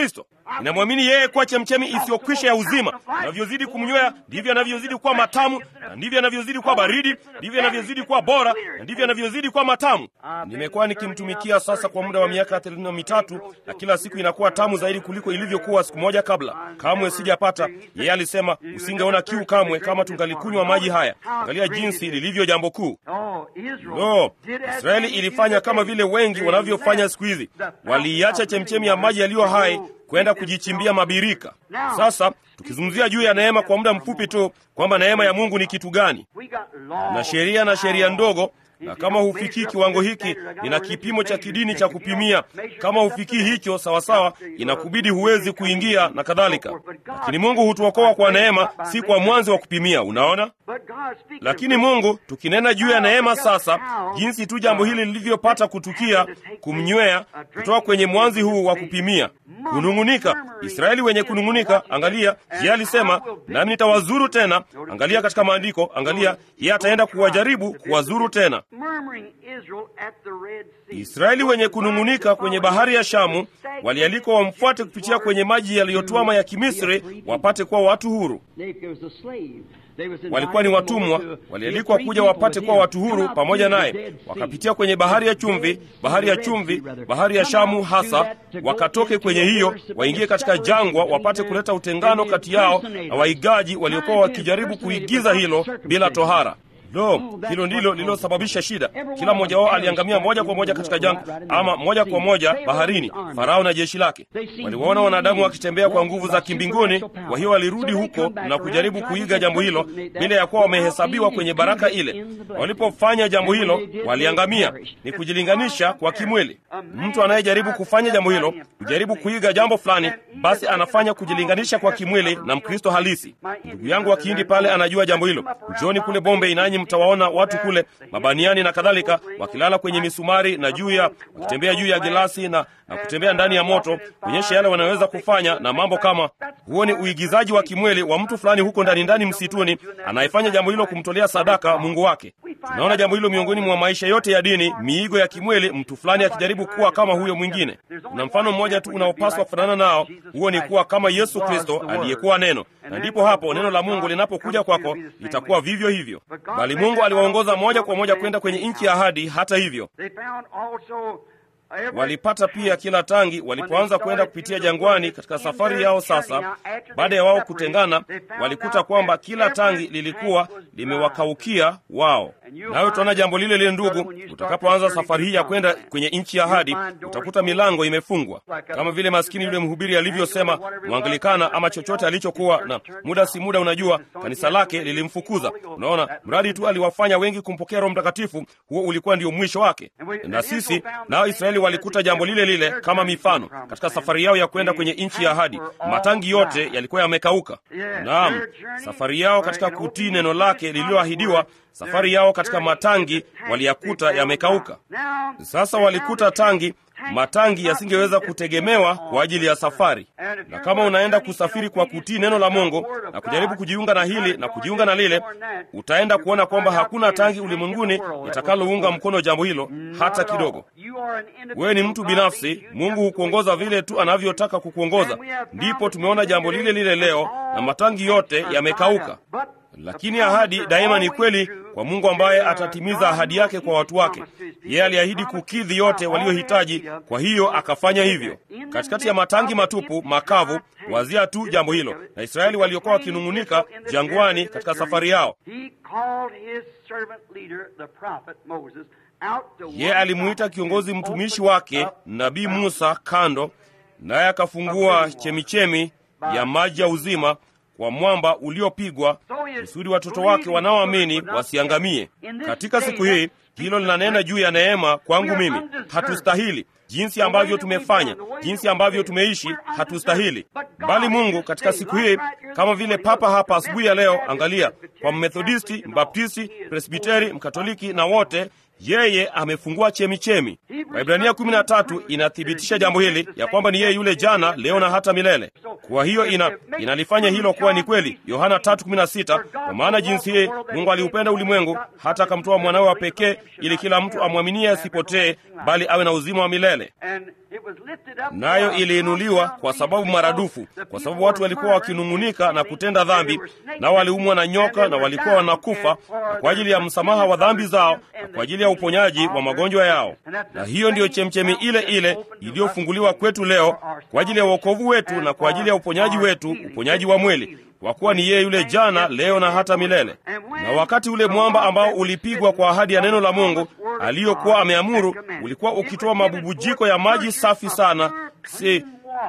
ninamwamini yeye kuwa chemchemi isiyokwisha ya uzima. Anavyozidi kumnywea ndivyo anavyozidi kuwa matamu, na ndivyo anavyozidi kuwa baridi, ndivyo anavyozidi kuwa bora, na ndivyo anavyozidi kuwa matamu. Nimekuwa nikimtumikia sasa kwa muda wa miaka thelathini na mitatu, na kila siku inakuwa tamu zaidi kuliko ilivyokuwa siku moja kabla. Kamwe sijapata. Yeye alisema usingeona kiu kamwe kama tungalikunywa maji haya. Angalia jinsi lilivyo jambo kuu. No, Israeli ilifanya kama vile wengi wanavyofanya siku hizi, waliiacha chemchemi ya maji yaliyo hai kwenda kujichimbia mabirika. Sasa tukizungumzia juu ya neema kwa muda mfupi tu, kwamba neema ya Mungu ni kitu gani, na sheria na sheria ndogo na kama hufikii kiwango hiki, nina kipimo cha kidini cha kupimia. Kama hufikii hicho sawasawa, inakubidi huwezi kuingia na kadhalika. Lakini Mungu hutuokoa kwa neema, si kwa mwanzo wa kupimia. Unaona? Lakini Mungu, tukinena juu ya neema sasa, jinsi tu jambo hili lilivyopata kutukia, kumnywea kutoka kwenye mwanzi huu wa kupimia, kunung'unika. Israeli wenye kunung'unika, angalia, yeye alisema, nami nitawazuru tena. Angalia katika maandiko, angalia, yeye ataenda kuwajaribu, kuwazuru tena. Israeli wenye kunung'unika kwenye bahari ya Shamu walialikwa wamfuate kupitia kwenye maji yaliyotwama ya Kimisri wapate kuwa watu huru. Walikuwa ni watumwa, walialikwa kuja wapate kuwa watu huru pamoja naye. Wakapitia kwenye bahari ya chumvi, bahari ya chumvi, bahari ya Shamu hasa, wakatoke kwenye hiyo, waingie katika jangwa, wapate kuleta utengano kati yao na waigaji waliokuwa wakijaribu kuigiza hilo bila tohara. Lo, hilo ndilo lililosababisha shida. Kila mmoja wao aliangamia moja kwa moja katika jangwa, ama moja kwa moja baharini. Farao na jeshi lake waliwaona wanadamu wakitembea kwa nguvu za kimbinguni, kwa hiyo walirudi huko na kujaribu kuiga jambo hilo bila ya kuwa wamehesabiwa kwenye baraka ile. Walipofanya jambo hilo, waliangamia. Ni kujilinganisha kwa kimwili. Mtu anayejaribu kufanya jambo hilo, kujaribu kuiga jambo fulani, basi anafanya kujilinganisha kwa kimwili na Mkristo halisi. Ndugu yangu wa Kihindi pale anajua jambo hilo. Njoni kule Bombay nanyi mtawaona watu kule mabaniani na kadhalika wakilala kwenye misumari na juu ya wakitembea juu ya gilasi na, na kutembea ndani ya moto kuonyesha yale wanaweza kufanya na mambo kama huo. Ni uigizaji wa kimwili wa mtu fulani huko ndani ndani msituni anayefanya jambo hilo kumtolea sadaka Mungu wake. Tunaona jambo hilo miongoni mwa maisha yote ya dini, miigo ya kimwili, mtu fulani akijaribu kuwa kama huyo mwingine. Kuna mfano mmoja tu unaopaswa kufanana nao, huo ni kuwa kama Yesu Kristo aliyekuwa Neno, na ndipo hapo neno la Mungu linapokuja kwako litakuwa vivyo hivyo. Bali Mungu aliwaongoza moja kwa moja kwenda kwenye nchi ya ahadi. Hata hivyo walipata pia kila tangi walipoanza kwenda kupitia jangwani katika safari yao. Sasa baada ya wao kutengana, walikuta kwamba kila tangi lilikuwa limewakaukia wao. Nawe utaona jambo lile lile, ndugu, utakapoanza safari hii ya kwenda kwenye nchi ya ahadi, utakuta milango imefungwa, kama vile maskini yule mhubiri alivyosema, Mwangilikana ama chochote alichokuwa na, muda si muda, unajua kanisa lake lilimfukuza. Unaona, mradi tu aliwafanya wengi kumpokea Roho Mtakatifu, huo ulikuwa ndio mwisho wake. Na sisi nao Israeli walikuta jambo lile lile kama mifano katika safari yao ya kwenda kwenye nchi ya ahadi. Matangi yote yalikuwa yamekauka. Naam, safari yao katika kutii neno lake lililoahidiwa, safari yao katika matangi waliyakuta yamekauka. Sasa walikuta tangi matangi yasingeweza kutegemewa kwa ajili ya safari. Na kama unaenda kusafiri kwa kutii neno la Mungu na kujaribu kujiunga na hili na kujiunga na lile, utaenda kuona kwamba hakuna tangi ulimwenguni litakalounga mkono jambo hilo hata kidogo. Wewe ni mtu binafsi, Mungu hukuongoza vile tu anavyotaka kukuongoza. Ndipo tumeona jambo lile lile leo, na matangi yote yamekauka. Lakini ahadi daima ni kweli kwa Mungu ambaye atatimiza ahadi yake kwa watu wake. Yeye aliahidi kukidhi yote waliohitaji, kwa hiyo akafanya hivyo. Katikati ya matangi matupu makavu, wazia tu jambo hilo, na Israeli waliokuwa wakinung'unika jangwani katika safari yao, yeye alimuita kiongozi mtumishi wake nabii Musa kando, naye akafungua chemichemi ya maji ya uzima kwa mwamba uliopigwa kusudi watoto wake wanaoamini wasiangamie. Katika siku hii, hilo linanena juu ya neema kwangu mimi. Hatustahili jinsi ambavyo tumefanya, jinsi ambavyo tumeishi, hatustahili. Bali Mungu katika siku hii, kama vile papa hapa asubuhi ya leo, angalia, kwa Mmethodisti, Mbaptisti, Presbiteri, Mkatoliki na wote yeye amefungua chemichemi. Waibrania kumi na tatu inathibitisha jambo hili ya kwamba ni yeye yule jana, leo na hata milele. Kwa hiyo ina, inalifanya hilo kuwa ni kweli. Yohana tatu kumi na sita kwa maana jinsi hii Mungu aliupenda ulimwengu hata akamtoa mwanawe wa pekee, ili kila mtu amwaminie asipotee, bali awe na uzima wa milele. nayo iliinuliwa kwa sababu maradufu, kwa sababu watu walikuwa wakinung'unika na kutenda dhambi, nao waliumwa na nyoka na walikuwa wanakufa, na kwa ajili ya msamaha wa dhambi zao na kwa ajili ya uponyaji wa magonjwa yao. Na hiyo ndiyo chemchemi ile ile iliyofunguliwa kwetu leo kwa ajili ya uokovu wetu na kwa ajili ya uponyaji wetu, uponyaji wa mwili kwa kuwa ni yeye yule jana, leo na hata milele. Na wakati ule mwamba ambao ulipigwa kwa ahadi ya neno la Mungu aliyokuwa ameamuru ulikuwa ukitoa mabubujiko ya maji safi sana, si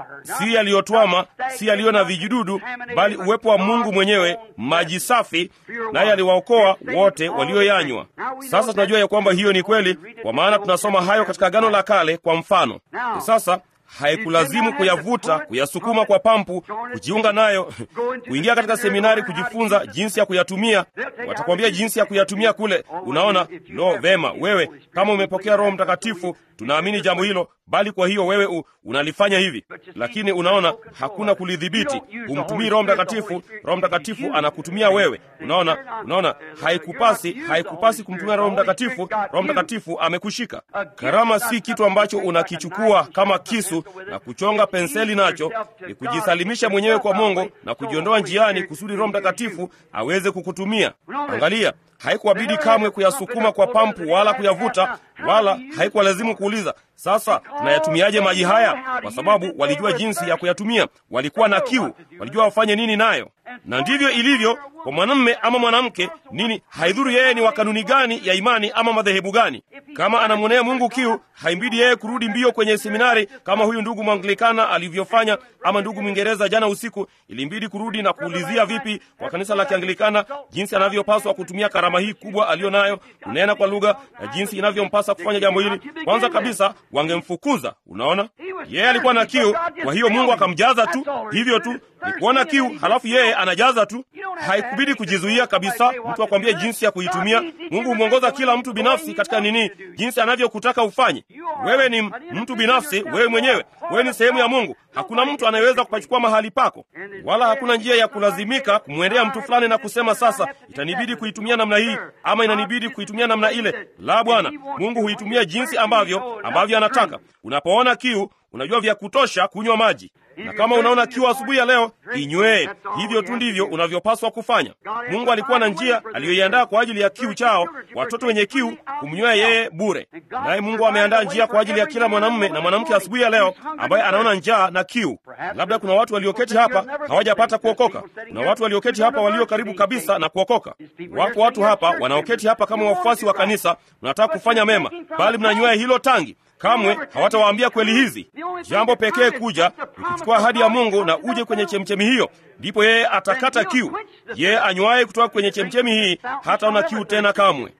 si yaliyotwama, si yaliyo na vijidudu, bali uwepo wa Mungu mwenyewe, maji safi, naye aliwaokoa wote walioyanywa. Sasa tunajua ya kwamba hiyo ni kweli, kwa maana tunasoma hayo katika Agano la Kale kwa mfano. Sasa haikulazimu kuyavuta, kuyasukuma kwa pampu, kujiunga nayo, kuingia katika seminari kujifunza jinsi ya kuyatumia. Watakwambia jinsi ya kuyatumia kule. Unaona, lo, vema, wewe kama umepokea Roho Mtakatifu, tunaamini jambo hilo, bali kwa hiyo wewe u, unalifanya hivi, lakini unaona, hakuna kulidhibiti. Humtumii Roho Mtakatifu, Roho Mtakatifu anakutumia wewe. Unaona, unaona, haikupasi, haikupasi kumtumia Roho Mtakatifu. Roho Mtakatifu amekushika. Karama si kitu ambacho unakichukua kama kisu na kuchonga penseli nacho, ni kujisalimisha mwenyewe kwa Mungu na kujiondoa njiani kusudi Roho Mtakatifu aweze kukutumia. Angalia, haikuwabidi kamwe kuyasukuma kwa pampu wala kuyavuta, wala haikuwalazimu kuuliza sasa tunayatumiaje maji haya, kwa sababu walijua jinsi ya kuyatumia. Walikuwa na kiu, walijua wafanye nini nayo. Na ndivyo ilivyo kwa mwanamume ama mwanamke. Nini, haidhuru yeye ni wa kanuni gani ya imani ama madhehebu gani. Kama anamwonea Mungu kiu, haimbidi yeye kurudi mbio kwenye seminari kama huyu ndugu Mwanglikana alivyofanya, ama ndugu Mwingereza jana usiku ilimbidi kurudi na kuulizia vipi kwa kanisa la Kianglikana jinsi anavyopaswa kutumia karama hii kubwa aliyo nayo, kunena kwa lugha na jinsi inavyompasa kufanya jambo hili. Kwanza kabisa wangemfukuza. Unaona, yeye alikuwa na kiu, kwa hiyo Mungu akamjaza tu hivyo tu, ni kuona kiu, halafu yeye anajaza tu. Haikubidi kujizuia kabisa mtu akwambie jinsi ya kuitumia. Mungu humwongoza kila mtu binafsi katika nini, jinsi anavyokutaka ufanye. Wewe ni mtu binafsi, wewe mwenyewe, wewe ni sehemu ya Mungu. Hakuna mtu anayeweza kupachukua mahali pako, wala hakuna njia ya kulazimika kumwendea mtu fulani na kusema sasa itanibidi kuitumia namna hii ama inanibidi kuitumia namna ile. La, Bwana Mungu huitumia jinsi ambavyo ambavyo anataka. Unapoona kiu, unajua vya kutosha kunywa maji na kama unaona kiu asubuhi ya leo, inywee. Hivyo tu ndivyo unavyopaswa kufanya. Mungu alikuwa na njia aliyoiandaa kwa ajili ya kiu chao, watoto wenye kiu kumnywea yeye bure. Naye Mungu ameandaa njia kwa ajili ya kila mwanamume na mwanamke asubuhi ya leo ambaye anaona njaa na kiu. Labda kuna watu walioketi hapa hawajapata kuokoka. Kuna watu walioketi hapa walio karibu kabisa na kuokoka. Wapo watu hapa wanaoketi hapa kama wafuasi wa kanisa, mnataka kufanya mema, bali mnanywea hilo tangi Kamwe hawatawaambia kweli hizi. Jambo pekee kuja ni kuchukua ahadi ya Mungu na uje kwenye chemchemi hiyo, ndipo yeye atakata kiu. Yeye anywaye kutoka kwenye chemchemi hii hataona kiu tena kamwe.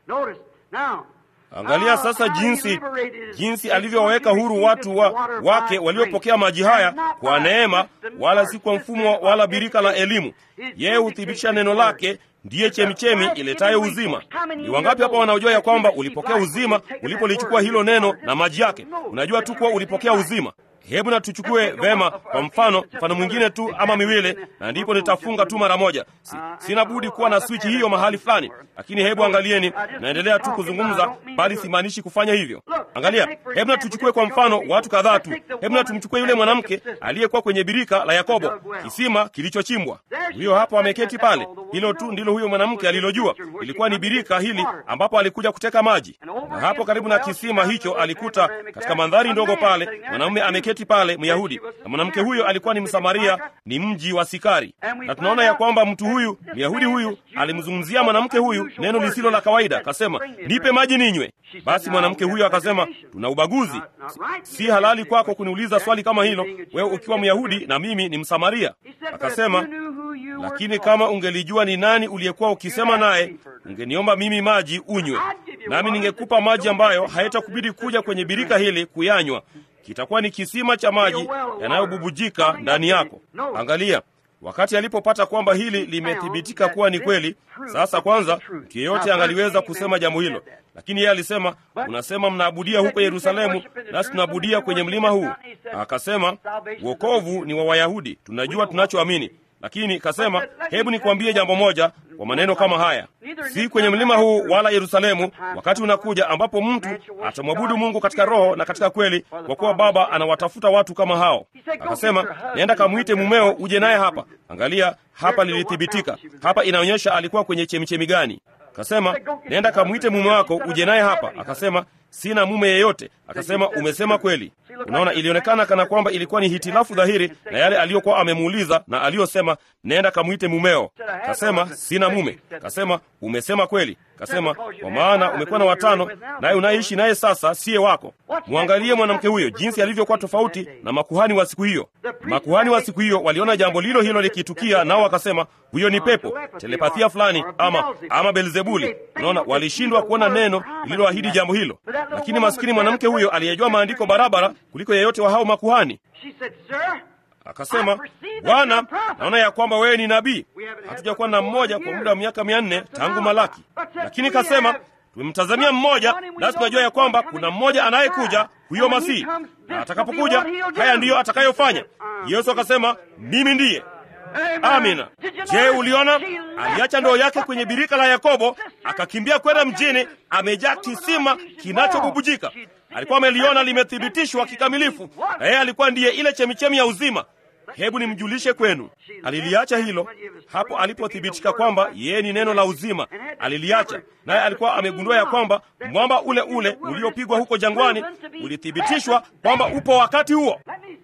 Angalia sasa jinsi jinsi alivyowaweka huru watu wa, wake waliopokea maji haya kwa neema, wala si kwa mfumo wala birika la elimu. Yeye huthibitisha neno lake ndiye chemichemi iletayo uzima. Ni wangapi hapa wanaojua ya kwamba ulipokea uzima ulipolichukua hilo neno na maji yake? Unajua tu kuwa ulipokea uzima. Hebu na tuchukue vema, kwa mfano, mfano mwingine tu ama miwili, na ndipo nitafunga tu mara moja. Si, sina budi kuwa na swichi hiyo mahali fulani, lakini hebu angalieni, naendelea tu kuzungumza, bali simaanishi kufanya hivyo. Angalia, hebu na tuchukue kwa mfano watu kadhaa tu. Hebu na tumchukue yule mwanamke aliyekuwa kwenye birika la Yakobo, kisima kilichochimbwa. Huyo hapo ameketi pale. Hilo tu ndilo huyo mwanamke alilojua, ilikuwa ni birika hili ambapo alikuja kuteka maji, na hapo karibu na kisima hicho alikuta katika mandhari ndogo pale mwanamume ameketi pale Myahudi, na mwanamke huyo alikuwa ni Msamaria, ni mji wa Sikari. Na tunaona ya kwamba mtu huyu Myahudi huyu alimzungumzia mwanamke huyu neno lisilo la kawaida, akasema nipe maji ninywe. Basi mwanamke huyo akasema, tuna ubaguzi, si, si halali kwako kuniuliza swali kama hilo, wewe ukiwa Myahudi na mimi ni Msamaria. Akasema, lakini kama ungelijua ni nani uliyekuwa ukisema naye, ungeniomba mimi maji unywe, nami ningekupa maji ambayo haitakubidi kuja kwenye birika hili kuyanywa kitakuwa ni kisima cha maji yanayobubujika ndani yako. Angalia, wakati alipopata kwamba hili limethibitika kuwa ni kweli, sasa kwanza, mtu yeyote angaliweza kusema jambo hilo, lakini yeye alisema, unasema mnaabudia huko Yerusalemu, nasi tunaabudia kwenye mlima huu. Akasema, wokovu ni wa Wayahudi, tunajua tunachoamini. lakini kasema, hebu nikwambie jambo moja kwa maneno kama haya, si kwenye mlima huu wala Yerusalemu, wakati unakuja ambapo mtu atamwabudu Mungu katika roho na katika kweli, kwa kuwa Baba anawatafuta watu kama hao. Akasema, nenda kamwite mumeo uje naye hapa. Angalia hapa, lilithibitika hapa, inaonyesha alikuwa kwenye chemichemi gani. Akasema, nenda kamwite mume wako uje naye hapa. Akasema, sina mume yeyote. Akasema, umesema kweli. Unaona, ilionekana kana kwamba ilikuwa ni hitilafu dhahiri na yale aliyokuwa amemuuliza na aliyosema, nenda kamwite mumeo. Kasema, sina mume. Kasema, umesema kweli. Kasema, kwa maana umekuwa na watano, naye unaishi naye sasa siye wako. Mwangalie mwanamke huyo jinsi alivyokuwa tofauti na makuhani wa siku hiyo. Makuhani wa siku hiyo waliona jambo lilo hilo likitukia, nao wakasema, huyo ni pepo, telepathia fulani, ama ama Belzebuli. Unaona, walishindwa kuona neno lililoahidi jambo hilo, lakini maskini mwanamke huyo aliyejua maandiko barabara kuliko yeyote wa hao makuhani akasema, Bwana, naona ya kwamba wewe ni nabii. Hatujakuwa na mmoja kwa muda wa miaka mia nne tangu Malaki, lakini kasema tumemtazamia mmoja, nasi tunajua ya kwamba kuna mmoja anayekuja, huyo Masihi, na atakapokuja haya ndiyo atakayofanya. Yesu akasema, mimi ndiye. Amina. Je, uliona? Aliacha ndoo yake kwenye birika la Yakobo, akakimbia kwenda mjini, amejaa kisima kinachobubujika. Alikuwa ameliona limethibitishwa kikamilifu, na yeye alikuwa ndiye ile chemichemi ya uzima. Hebu nimjulishe kwenu, aliliacha hilo hapo alipothibitika kwamba yeye ni neno la uzima. Aliliacha, naye alikuwa amegundua ya kwamba mwamba ule ule uliopigwa huko jangwani ulithibitishwa kwamba upo wakati huo.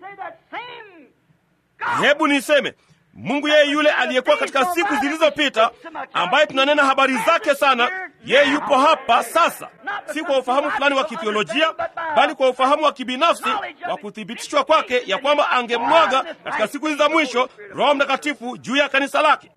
Hebu niseme Mungu yeye yule aliyekuwa katika siku zilizopita, ambaye tunanena habari zake sana, yeye yupo hapa sasa, si kwa ufahamu fulani wa kithiolojia, bali kwa ufahamu wa kibinafsi wa kuthibitishwa kwake ya kwamba angemwaga katika siku hizi za mwisho Roho Mtakatifu juu ya kanisa lake.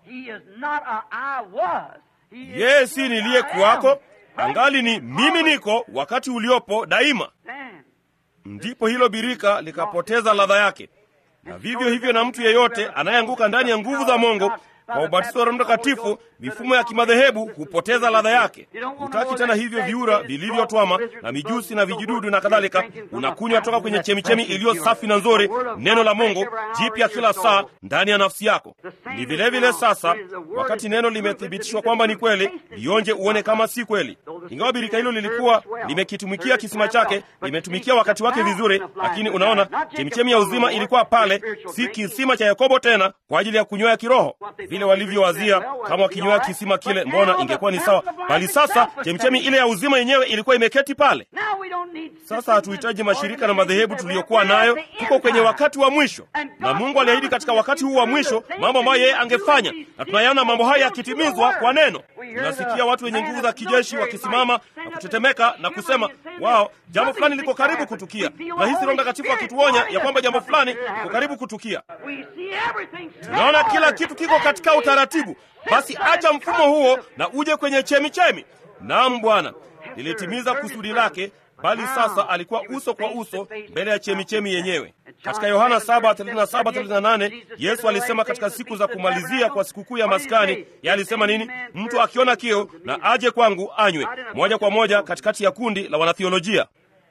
Yeye si niliyekuwako, angali ni mimi niko wakati uliopo daima. Ndipo hilo birika likapoteza ladha yake na vivyo hivyo na mtu yeyote anayeanguka ndani ya nguvu za Mungu kwa ubatizo wa Roho Mtakatifu, mifumo ya kimadhehebu hupoteza ladha yake. Hutaki tena hivyo viura vilivyotwama na mijusi na vijidudu na kadhalika. Unakunywa toka kwenye chemichemi iliyo safi na nzuri, neno la Mungu jipya kila saa ndani ya nafsi yako. Ni vilevile vile sasa, wakati neno limethibitishwa kwamba ni kweli, lionje uone kama si kweli. Ingawa birika hilo lilikuwa limekitumikia kisima chake, limetumikia wakati wake vizuri, lakini unaona, chemichemi ya uzima ilikuwa pale, si kisima cha Yakobo tena kwa ajili ya kunywea kiroho vile walivyowazia kama wakinywea kisima kile, mbona ingekuwa ni sawa, bali sasa chemichemi ile ya uzima yenyewe ilikuwa imeketi pale. Sasa hatuhitaji mashirika na madhehebu tuliyokuwa nayo. Tuko kwenye wakati wa mwisho, na Mungu aliahidi katika wakati huu wa mwisho mambo ambayo yeye angefanya, na tunayaona mambo haya yakitimizwa kwa neno. Tunasikia watu wenye nguvu za kijeshi wakisimama na kutetemeka na kusema wao, jambo fulani liko karibu kutukia. Tunahisi Roho Mtakatifu akituonya ya kwamba jambo fulani liko karibu kutukia. Tunaona kila kitu kiko katika utaratibu. Basi acha mfumo huo na uje kwenye chemichemi. Naam, Bwana lilitimiza kusudi lake, bali sasa alikuwa uso kwa uso mbele ya chemichemi yenyewe. Katika Yohana 7:37-38 Yesu alisema katika siku za kumalizia kwa sikukuu ya Maskani, yeye alisema nini? Mtu akiona kiu na aje kwangu anywe. Moja kwa moja katikati ya kundi la wanathiolojia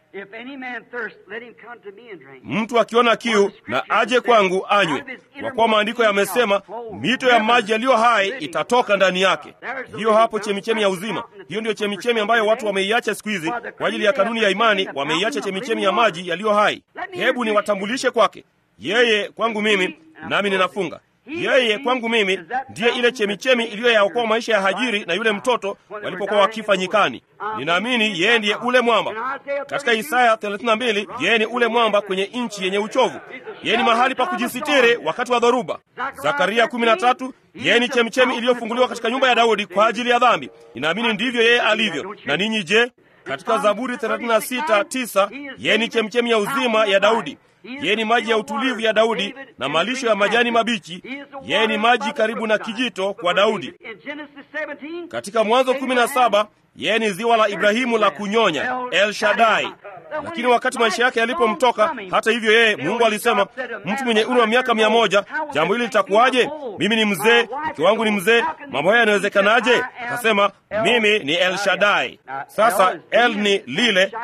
Mtu akiona kiu na aje kwangu anywe, kwa kuwa maandiko yamesema mito ya maji yaliyo hai itatoka ndani yake. Hiyo hapo chemichemi ya uzima. Hiyo ndiyo chemichemi ambayo watu wameiacha siku hizi kwa ajili ya kanuni ya imani, wameiacha chemichemi ya maji yaliyo hai. Hebu niwatambulishe kwake yeye. Kwangu mimi, nami ninafunga yeye kwangu mimi ndiye ile chemichemi iliyoyaokoa maisha ya Hajiri na yule mtoto walipokuwa wakifa nyikani. Ninaamini yeye ndiye ule mwamba. Katika Isaya 32 yeye ni ule mwamba kwenye nchi yenye uchovu. Yeye ni mahali pa kujisitiri wakati wa dhoruba. Zakaria 13 yeye ni chemichemi iliyofunguliwa katika nyumba ya Daudi kwa ajili ya dhambi. Ninaamini ndivyo yeye alivyo. Na ninyi je? Katika Zaburi 36:9 yeye ni chemichemi ya uzima ya Daudi. Yeye ni maji ya utulivu ya Daudi na malisho ya majani mabichi. Yeye ni maji karibu na kijito kwa Daudi. Katika Mwanzo 17 yeye ni ziwa la Ibrahimu la kunyonya, El Shaddai. Lakini wakati maisha yake yalipomtoka, hata hivyo, yeye Mungu alisema, mtu mwenye umri wa miaka mia moja, jambo hili litakuwaje? Mimi ni mzee, mke wangu ni mzee, mambo haya yanawezekanaje? Akasema, mimi ni El Shaddai. Sasa El ni lile na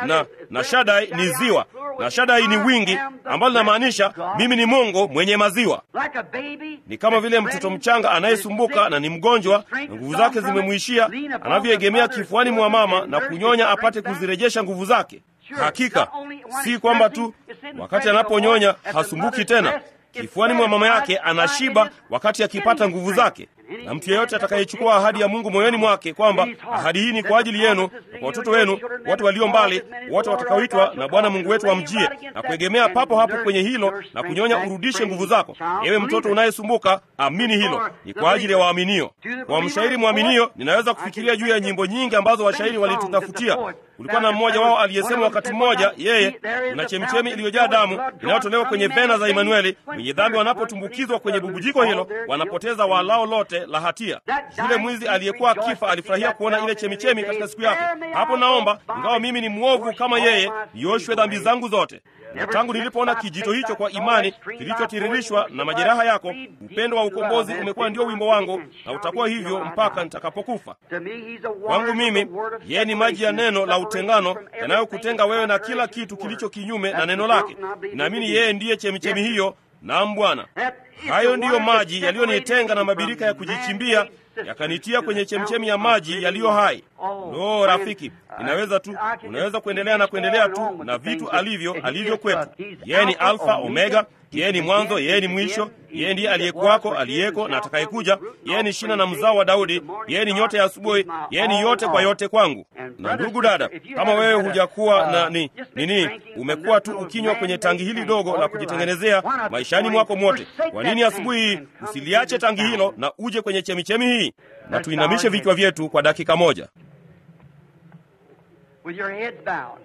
na Shaddai ni ziwa, na Shaddai ni wingi, ambalo linamaanisha mimi ni Mungu mwenye maziwa. Ni kama vile mtoto mchanga anayesumbuka na ni mgonjwa na nguvu zake zimemwishia, anavyoegemea kifuani mwa mama na kunyonya apate kuzirejesha nguvu zake. Hakika si kwamba tu wakati anaponyonya hasumbuki tena kifuani mwa mama yake anashiba wakati akipata nguvu zake. Na mtu yeyote atakayechukua ahadi ya Mungu moyoni mwake kwamba ahadi hii ni kwa ajili yenu na kwa watoto wenu, watu walio mbali, wote watakaoitwa na Bwana Mungu wetu wamjie, na kuegemea papo hapo kwenye hilo na kunyonya, urudishe nguvu zako. Ewe mtoto unayesumbuka, amini hilo, ni kwa ajili ya waaminio. Kwa mshairi mwaminio, ninaweza kufikiria juu ya nyimbo nyingi ambazo washairi walitutafutia. Kulikuwa na mmoja wao aliyesema wakati mmoja, yeye kuna chemichemi iliyojaa damu inayotolewa kwenye vena za Imanueli. Wenye dhambi wanapotumbukizwa kwenye bubujiko hilo, wanapoteza walao lote la hatia. Yule mwizi aliyekuwa akifa alifurahia kuona ile chemichemi katika siku yake. Hapo naomba, ingawa mimi ni mwovu kama yeye, nioshwe dhambi zangu zote. Na tangu nilipoona kijito hicho kwa imani kilichotiririshwa na majeraha yako, upendo wa ukombozi umekuwa ndio wimbo wangu, na utakuwa hivyo mpaka nitakapokufa. Kwangu mimi, yeye ni maji ya neno la utengano yanayokutenga wewe na kila kitu kilicho kinyume na neno lake. Naamini yeye ndiye chemichemi hiyo. Naam Bwana, hayo ndiyo maji yaliyonitenga na mabirika ya kujichimbia yakanitia kwenye chemchemi ya maji yaliyo hai. No rafiki, inaweza tu, unaweza kuendelea na kuendelea tu na vitu alivyo alivyo kwetu. Yeye ni Alfa Omega, yeye ni mwanzo, yeye ni mwisho, yeye ndiye aliyekuwako, aliyeko na atakayekuja. Yeye ni shina na mzao wa Daudi, yeye ni nyota ya asubuhi, yeye ni yote kwa yote kwangu. Na ndugu dada, kama wewe hujakuwa na ni nini, umekuwa tu ukinywa kwenye tangi hili dogo la kujitengenezea maishani mwako mwote, kwa nini asubuhi hii usiliache tangi hilo na uje kwenye chemichemi hii? Na tuinamishe vichwa vyetu kwa dakika moja. With your heads bowed.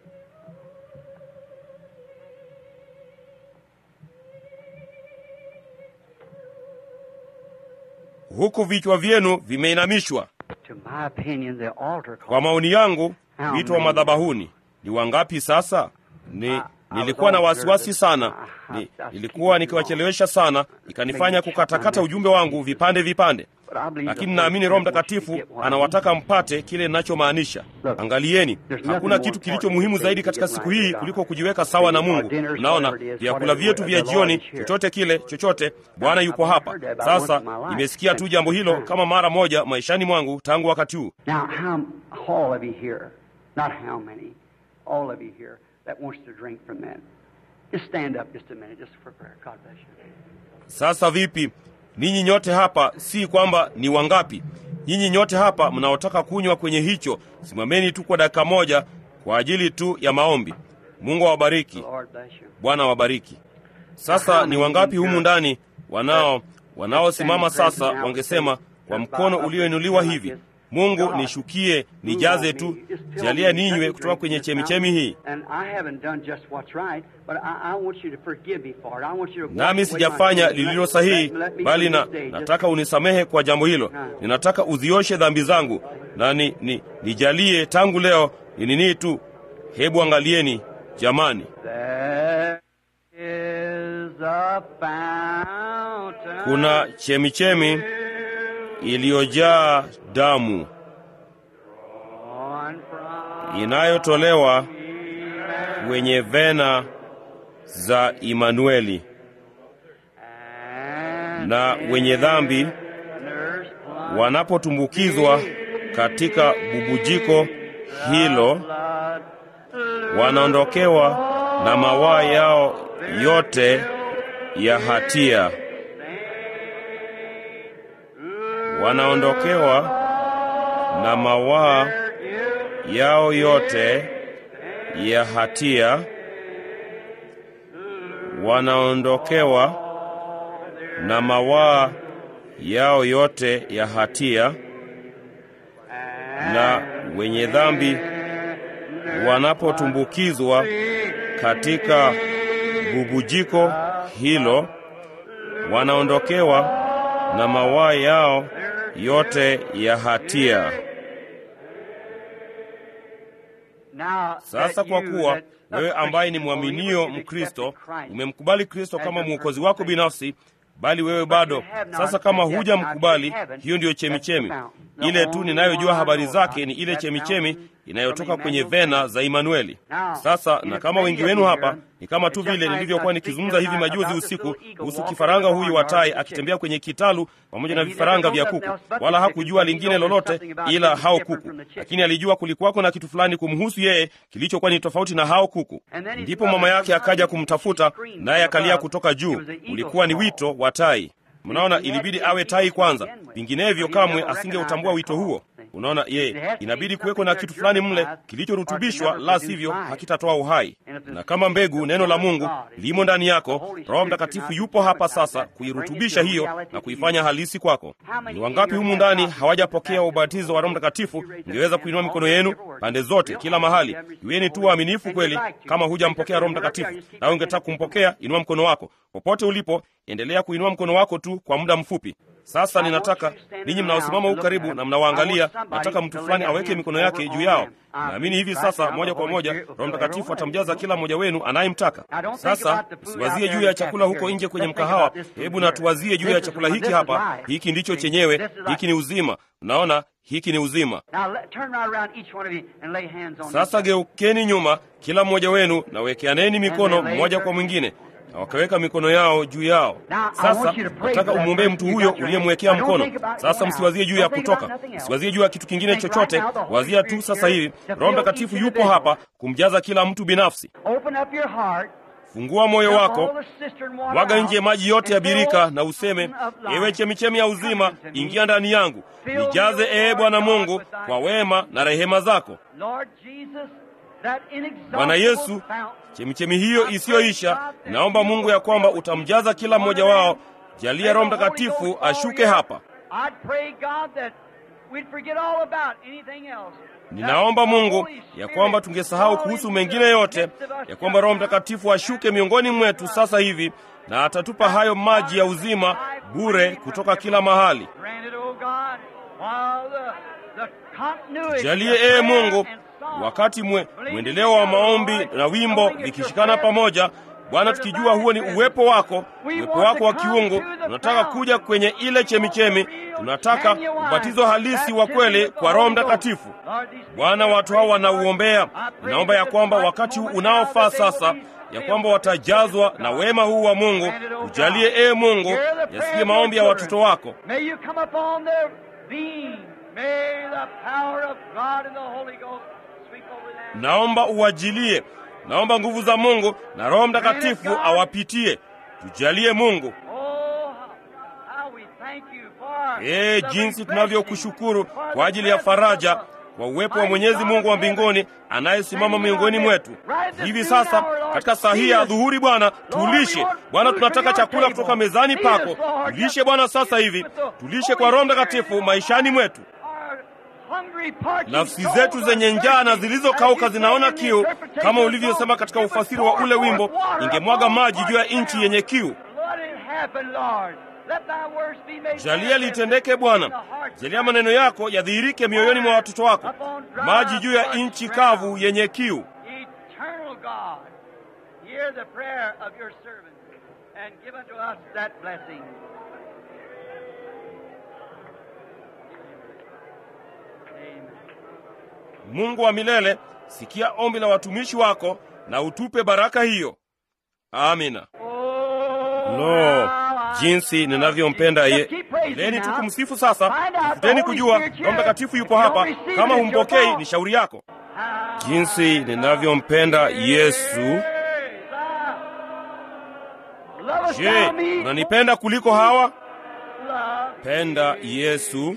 huku vichwa vyenu vimeinamishwa. To my opinion, the altar call. Kwa maoni yangu, wito wa madhabahuni ni wangapi sasa? Ni nilikuwa na wasiwasi sana, ni, nilikuwa nikiwachelewesha sana, ikanifanya kukatakata ujumbe wangu vipande vipande, lakini naamini Roho Mtakatifu anawataka mpate kile ninachomaanisha. Angalieni, hakuna kitu kilicho muhimu zaidi katika siku hii kuliko kujiweka sawa na Mungu. Unaona, vyakula vyetu vya jioni, chochote kile, chochote, Bwana yupo hapa sasa. Nimesikia tu jambo hilo kama mara moja maishani mwangu tangu wakati huu. Now, how all of you here, not how many, all of you here that wants to drink from that. Just stand up just a minute, just for prayer. God bless you. Sasa vipi, ninyi nyote hapa, si kwamba ni wangapi, nyinyi nyote hapa mnaotaka kunywa kwenye hicho, simameni tu kwa dakika moja kwa ajili tu ya maombi. Mungu awabariki, Lord bless you. Bwana awabariki. Sasa ni wangapi humu ndani wanao wanaosimama sasa wangesema kwa mkono ulioinuliwa hivi, Mungu nishukie, nijaze tu, jalia ninywe kutoka kwenye chemichemi hii. And I haven't done just what's right, but I, I want you to forgive me for it. I want you to wash nami away my sijafanya sins. lililo Let- sahihi, let- let me bali na from this day just- nataka unisamehe kwa jambo hilo. Ninataka uzioshe dhambi zangu na ni, ni, nijalie tangu leo ni nini tu. Hebu angalieni jamani, There is a fountain kuna chemichemi iliyojaa damu on from inayotolewa kwenye vena za Imanueli, and na wenye dhambi sinners plunge wanapotumbukizwa katika bubujiko hilo blood wanaondokewa na mawaa yao yote ya hatia, wanaondokewa na mawaa yao yote ya hatia, wanaondokewa na mawaa yao yote ya hatia, na wenye dhambi wanapotumbukizwa katika bubujiko hilo wanaondokewa na mawaa yao yote ya hatia. Now, Sasa that kwa you kuwa that- wewe ambaye ni mwaminio Mkristo umemkubali Kristo kama mwokozi wako binafsi, bali wewe bado sasa, kama hujamkubali, hiyo ndiyo chemichemi ile tu ninayojua habari zake ni ile chemichemi inayotoka kwenye vena za Imanueli. Sasa na kama wengi wenu hapa ni kama tu vile nilivyokuwa nikizungumza hivi majuzi usiku kuhusu kifaranga huyu wa tai akitembea kwenye kitalu pamoja na vifaranga vya kuku, wala hakujua lingine lolote ila hao kuku, lakini alijua kulikuwako na kitu fulani kumhusu yeye kilichokuwa ni tofauti na hao kuku. Ndipo mama yake akaja kumtafuta, naye akalia kutoka juu. Ulikuwa ni wito wa tai. Mnaona, ilibidi awe tai kwanza, vinginevyo kamwe asingeutambua wito huo. Unaona, ye inabidi kuweko na kitu fulani mle kilichorutubishwa, la sivyo hakitatoa uhai. Na kama mbegu, neno la Mungu limo ndani yako, Roho Mtakatifu yupo hapa sasa kuirutubisha hiyo na kuifanya halisi kwako. Ni wangapi humu ndani hawajapokea ubatizo wa Roho Mtakatifu? Ingeweza kuinua mikono yenu pande zote, kila mahali. Iweni tu waaminifu kweli. Kama hujampokea Roho Mtakatifu nawe ungetaka kumpokea, inua mkono wako popote ulipo, endelea kuinua mkono wako tu kwa muda mfupi. Sasa ninataka ninyi mnaosimama huku karibu na mnawaangalia, nataka mtu fulani aweke mikono yake juu yao. Naamini hivi sasa, moja kwa moja, Roho Mtakatifu atamjaza kila mmoja wenu anayemtaka. Sasa siwazie juu ya chakula huko nje kwenye mkahawa. Hebu na tuwazie juu ya chakula hiki hapa. Hiki ndicho chenyewe, hiki ni uzima. Unaona, hiki ni uzima. Sasa geukeni nyuma, kila mmoja wenu, na wekeaneni mikono mmoja kwa mwingine na wakaweka mikono yao juu yao. Sasa nataka umwombee mtu huyo uliyemwekea mkono. Sasa msiwazie juu ya kutoka, msiwazie juu ya kitu kingine chochote, wazia tu sasa hivi Roho Mtakatifu yupo hapa kumjaza kila mtu binafsi. Fungua moyo wako, mwaga nje maji yote ya birika na useme, ewe chemichemi ya uzima, ingia ndani yangu, nijaze ee Bwana Mungu kwa wema na rehema zako. Bwana Yesu, chemichemi hiyo isiyoisha, naomba Mungu ya kwamba utamjaza kila mmoja wao. Jalia Roho Mtakatifu ashuke hapa. Ninaomba Mungu ya kwamba tungesahau kuhusu mengine yote, ya kwamba Roho Mtakatifu ashuke miongoni mwetu sasa hivi na atatupa hayo maji ya uzima bure kutoka kila mahali. Jalie ee Mungu, wakati mwe, mwendeleo wa maombi na wimbo vikishikana pamoja, Bwana, tukijua huo ni uwepo wako, uwepo wako wa kiungu. Tunataka kuja kwenye ile chemichemi, tunataka ubatizo halisi wa kweli kwa Roho Mtakatifu. Bwana, watu hao wanauombea. Ninaomba ya kwamba wakati huu unaofaa sasa ya kwamba watajazwa na wema huu wa Mungu. Ujalie ee Mungu, yasikie maombi ya watoto wako. Naomba uwajilie, naomba nguvu za Mungu na Roho Mtakatifu awapitie. Tujalie Mungu. Ee, jinsi tunavyokushukuru kwa ajili ya faraja, kwa uwepo wa Mwenyezi Mungu wa mbinguni anayesimama miongoni mwetu hivi sasa katika saa hii ya dhuhuri. Bwana, tulishe Bwana, tunataka chakula kutoka mezani pako. Tulishe Bwana sasa hivi, tulishe kwa Roho Mtakatifu maishani mwetu. Nafsi zetu zenye njaa na zilizokauka zinaona kiu, kama ulivyosema katika ufasiri wa ule wimbo, ingemwaga maji juu ya nchi yenye kiu. Jalia litendeke Bwana, jalia maneno yako yadhihirike mioyoni mwa watoto wako, maji juu ya nchi kavu yenye kiu. Mungu wa milele, sikia ombi la watumishi wako na utupe baraka hiyo. Amina. Lo, jinsi ninavyompenda ye. Leni tu kumsifu sasa. Tafuteni kujua Roho Mtakatifu yupo hapa. Kama humpokei, ni shauri yako. Jinsi ninavyompenda Yesu. Je, unanipenda kuliko hawa? Penda Yesu,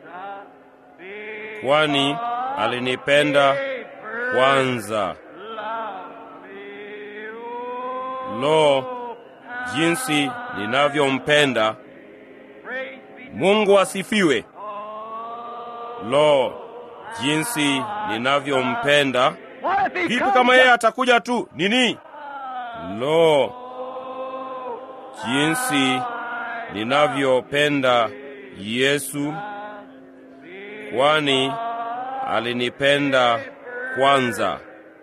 kwani alinipenda kwanza. Lo, jinsi ninavyompenda Mungu asifiwe. Lo, jinsi ninavyompenda! Vipi kama yeye atakuja tu nini? Lo, jinsi ninavyopenda Yesu, kwani alinipenda kwanza.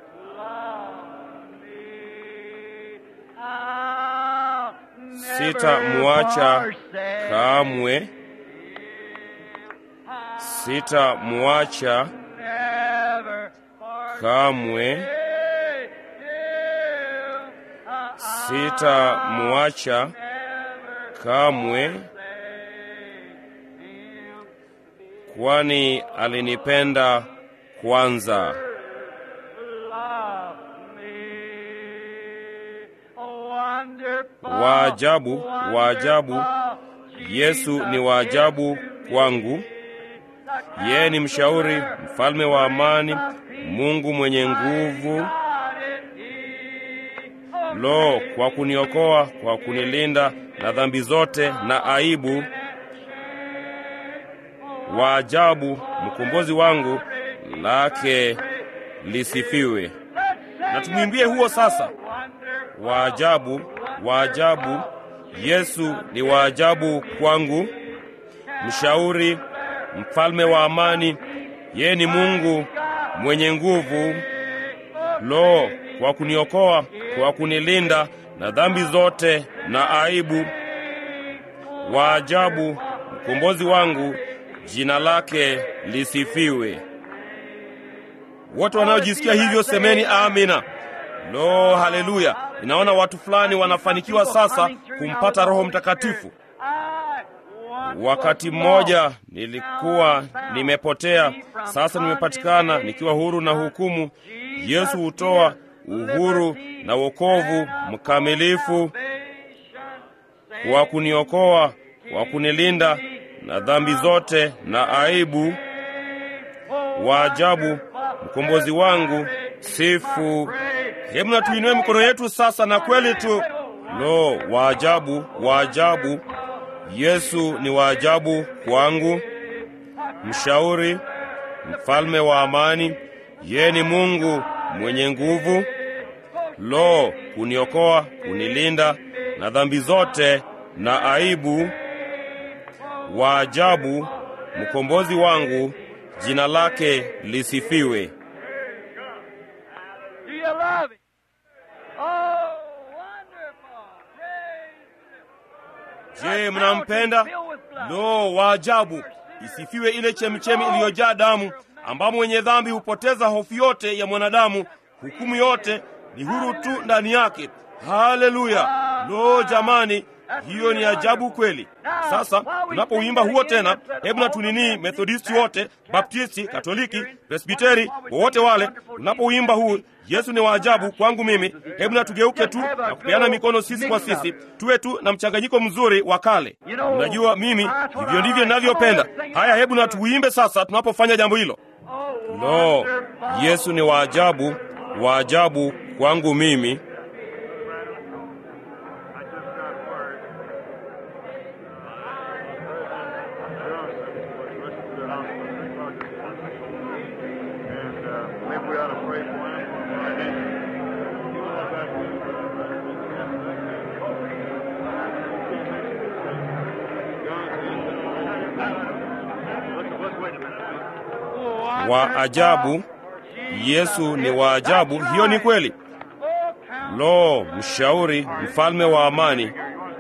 Sitamwacha kamwe, sitamwacha kamwe sitamwacha kamwe, kwani alinipenda kwanza. Waajabu, waajabu, Yesu ni waajabu kwangu. Yeye ni mshauri, mfalme wa amani, Mungu mwenye nguvu. Lo, kwa kuniokoa, kwa kunilinda na dhambi zote na aibu. Waajabu, mkombozi wangu, lake lisifiwe. Na tumwimbie huo sasa. Waajabu, waajabu, Yesu ni waajabu kwangu, mshauri, mfalme wa amani, yeye ni Mungu mwenye nguvu. Lo, kwa kuniokoa, kwa kunilinda na dhambi zote na aibu. Waajabu, mkombozi wangu, jina lake lisifiwe. Wote wanaojisikia hivyo semeni amina. Lo, haleluya! Ninaona watu fulani wanafanikiwa sasa kumpata Roho Mtakatifu. Wakati mmoja nilikuwa nimepotea, sasa nimepatikana nikiwa huru na hukumu. Yesu hutoa uhuru na wokovu mkamilifu kwa kuniokoa, kwa kunilinda na dhambi zote na aibu. Waajabu, mkombozi wangu, sifu. Hebu na tuinue mikono yetu sasa, na kweli tu, lo, waajabu, waajabu Yesu ni waajabu kwangu, mshauri, mfalme wa amani, yeye ni Mungu mwenye nguvu. Lo, kuniokoa, kunilinda na dhambi zote na aibu. Waajabu, mkombozi wangu, jina lake lisifiwe. Je, mnampenda? Lo, waajabu! Isifiwe ile chemchemi iliyojaa damu, ambamo mwenye dhambi hupoteza hofu yote ya mwanadamu, hukumu yote ni huru tu ndani yake. Haleluya! Lo, jamani, hiyo ni ajabu kweli. Sasa tunapouimba huo tena, hebu na tuninii, Methodisti wote, Baptisti, Katoliki, Presbiteri, wowote wale, tunapouimba huu Yesu ni waajabu kwangu mimi, hebu na tugeuke tu na kupeana mikono sisi kwa sisi, tuwe tu na mchanganyiko mzuri wa kale. Unajua, mimi hivyo ndivyo ninavyopenda. Haya, hebu na tuimbe sasa tunapofanya jambo hilo. Lo, Yesu ni waajabu, waajabu kwangu mimi. wa ajabu. Yesu ni wa ajabu, hiyo ni kweli. Lo, mshauri, mfalme wa amani.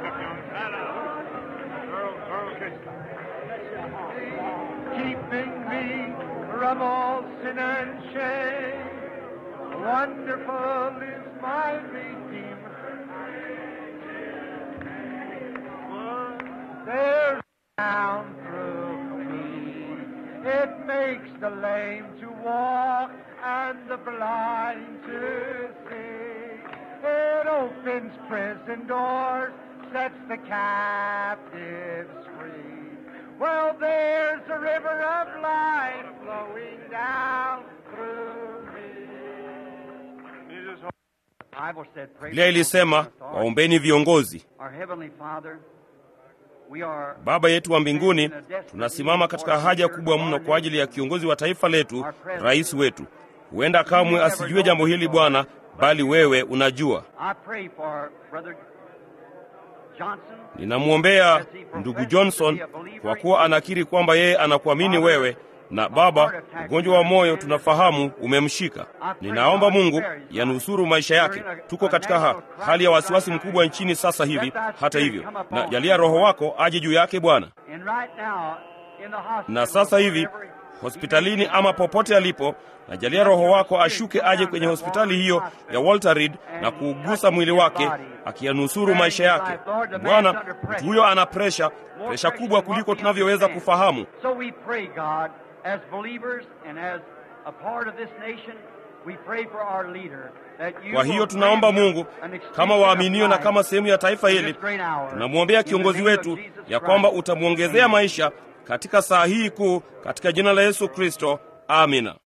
It makes the lame to walk and the blind to see. It opens prison doors, sets the captives free. Well, there's a river of life flowing down through me. Bible said, "Praise Biblia ilisema, the Lord." waombeni viongozi. Our Heavenly Father, we are Baba yetu wa mbinguni, tunasimama katika haja kubwa mno kwa ajili ya kiongozi wa taifa letu, rais wetu. Huenda kamwe asijue jambo hili Bwana, bali wewe unajua. I pray for Brother Johnson. Ninamwombea ndugu Johnson kwa kuwa anakiri kwamba yeye anakuamini wewe, na Baba, ugonjwa wa moyo tunafahamu umemshika. Ninaomba Mungu yanusuru maisha yake. Tuko katika ha, hali ya wasiwasi mkubwa nchini sasa hivi. Hata hivyo, na jalia Roho wako aje juu yake Bwana. And right now, in the hospital, Na sasa hivi hospitalini ama popote alipo, najalia Roho wako ashuke aje kwenye hospitali hiyo ya Walter Reed na kuugusa mwili wake, akiyanusuru maisha yake. Bwana, mtu huyo ana presha, presha kubwa kuliko tunavyoweza kufahamu. So we pray, God, as believers and as a part of this nation, we pray for our leader. that you Kwa hiyo will tunaomba grant him Mungu an extension kama of waaminio na life kama sehemu ya taifa in hili, this great hour. tunamwombea In the kiongozi name of wetu Jesus ya Christ. kwamba utamwongezea maisha katika saa hii kuu, katika jina la Yesu Kristo, amina.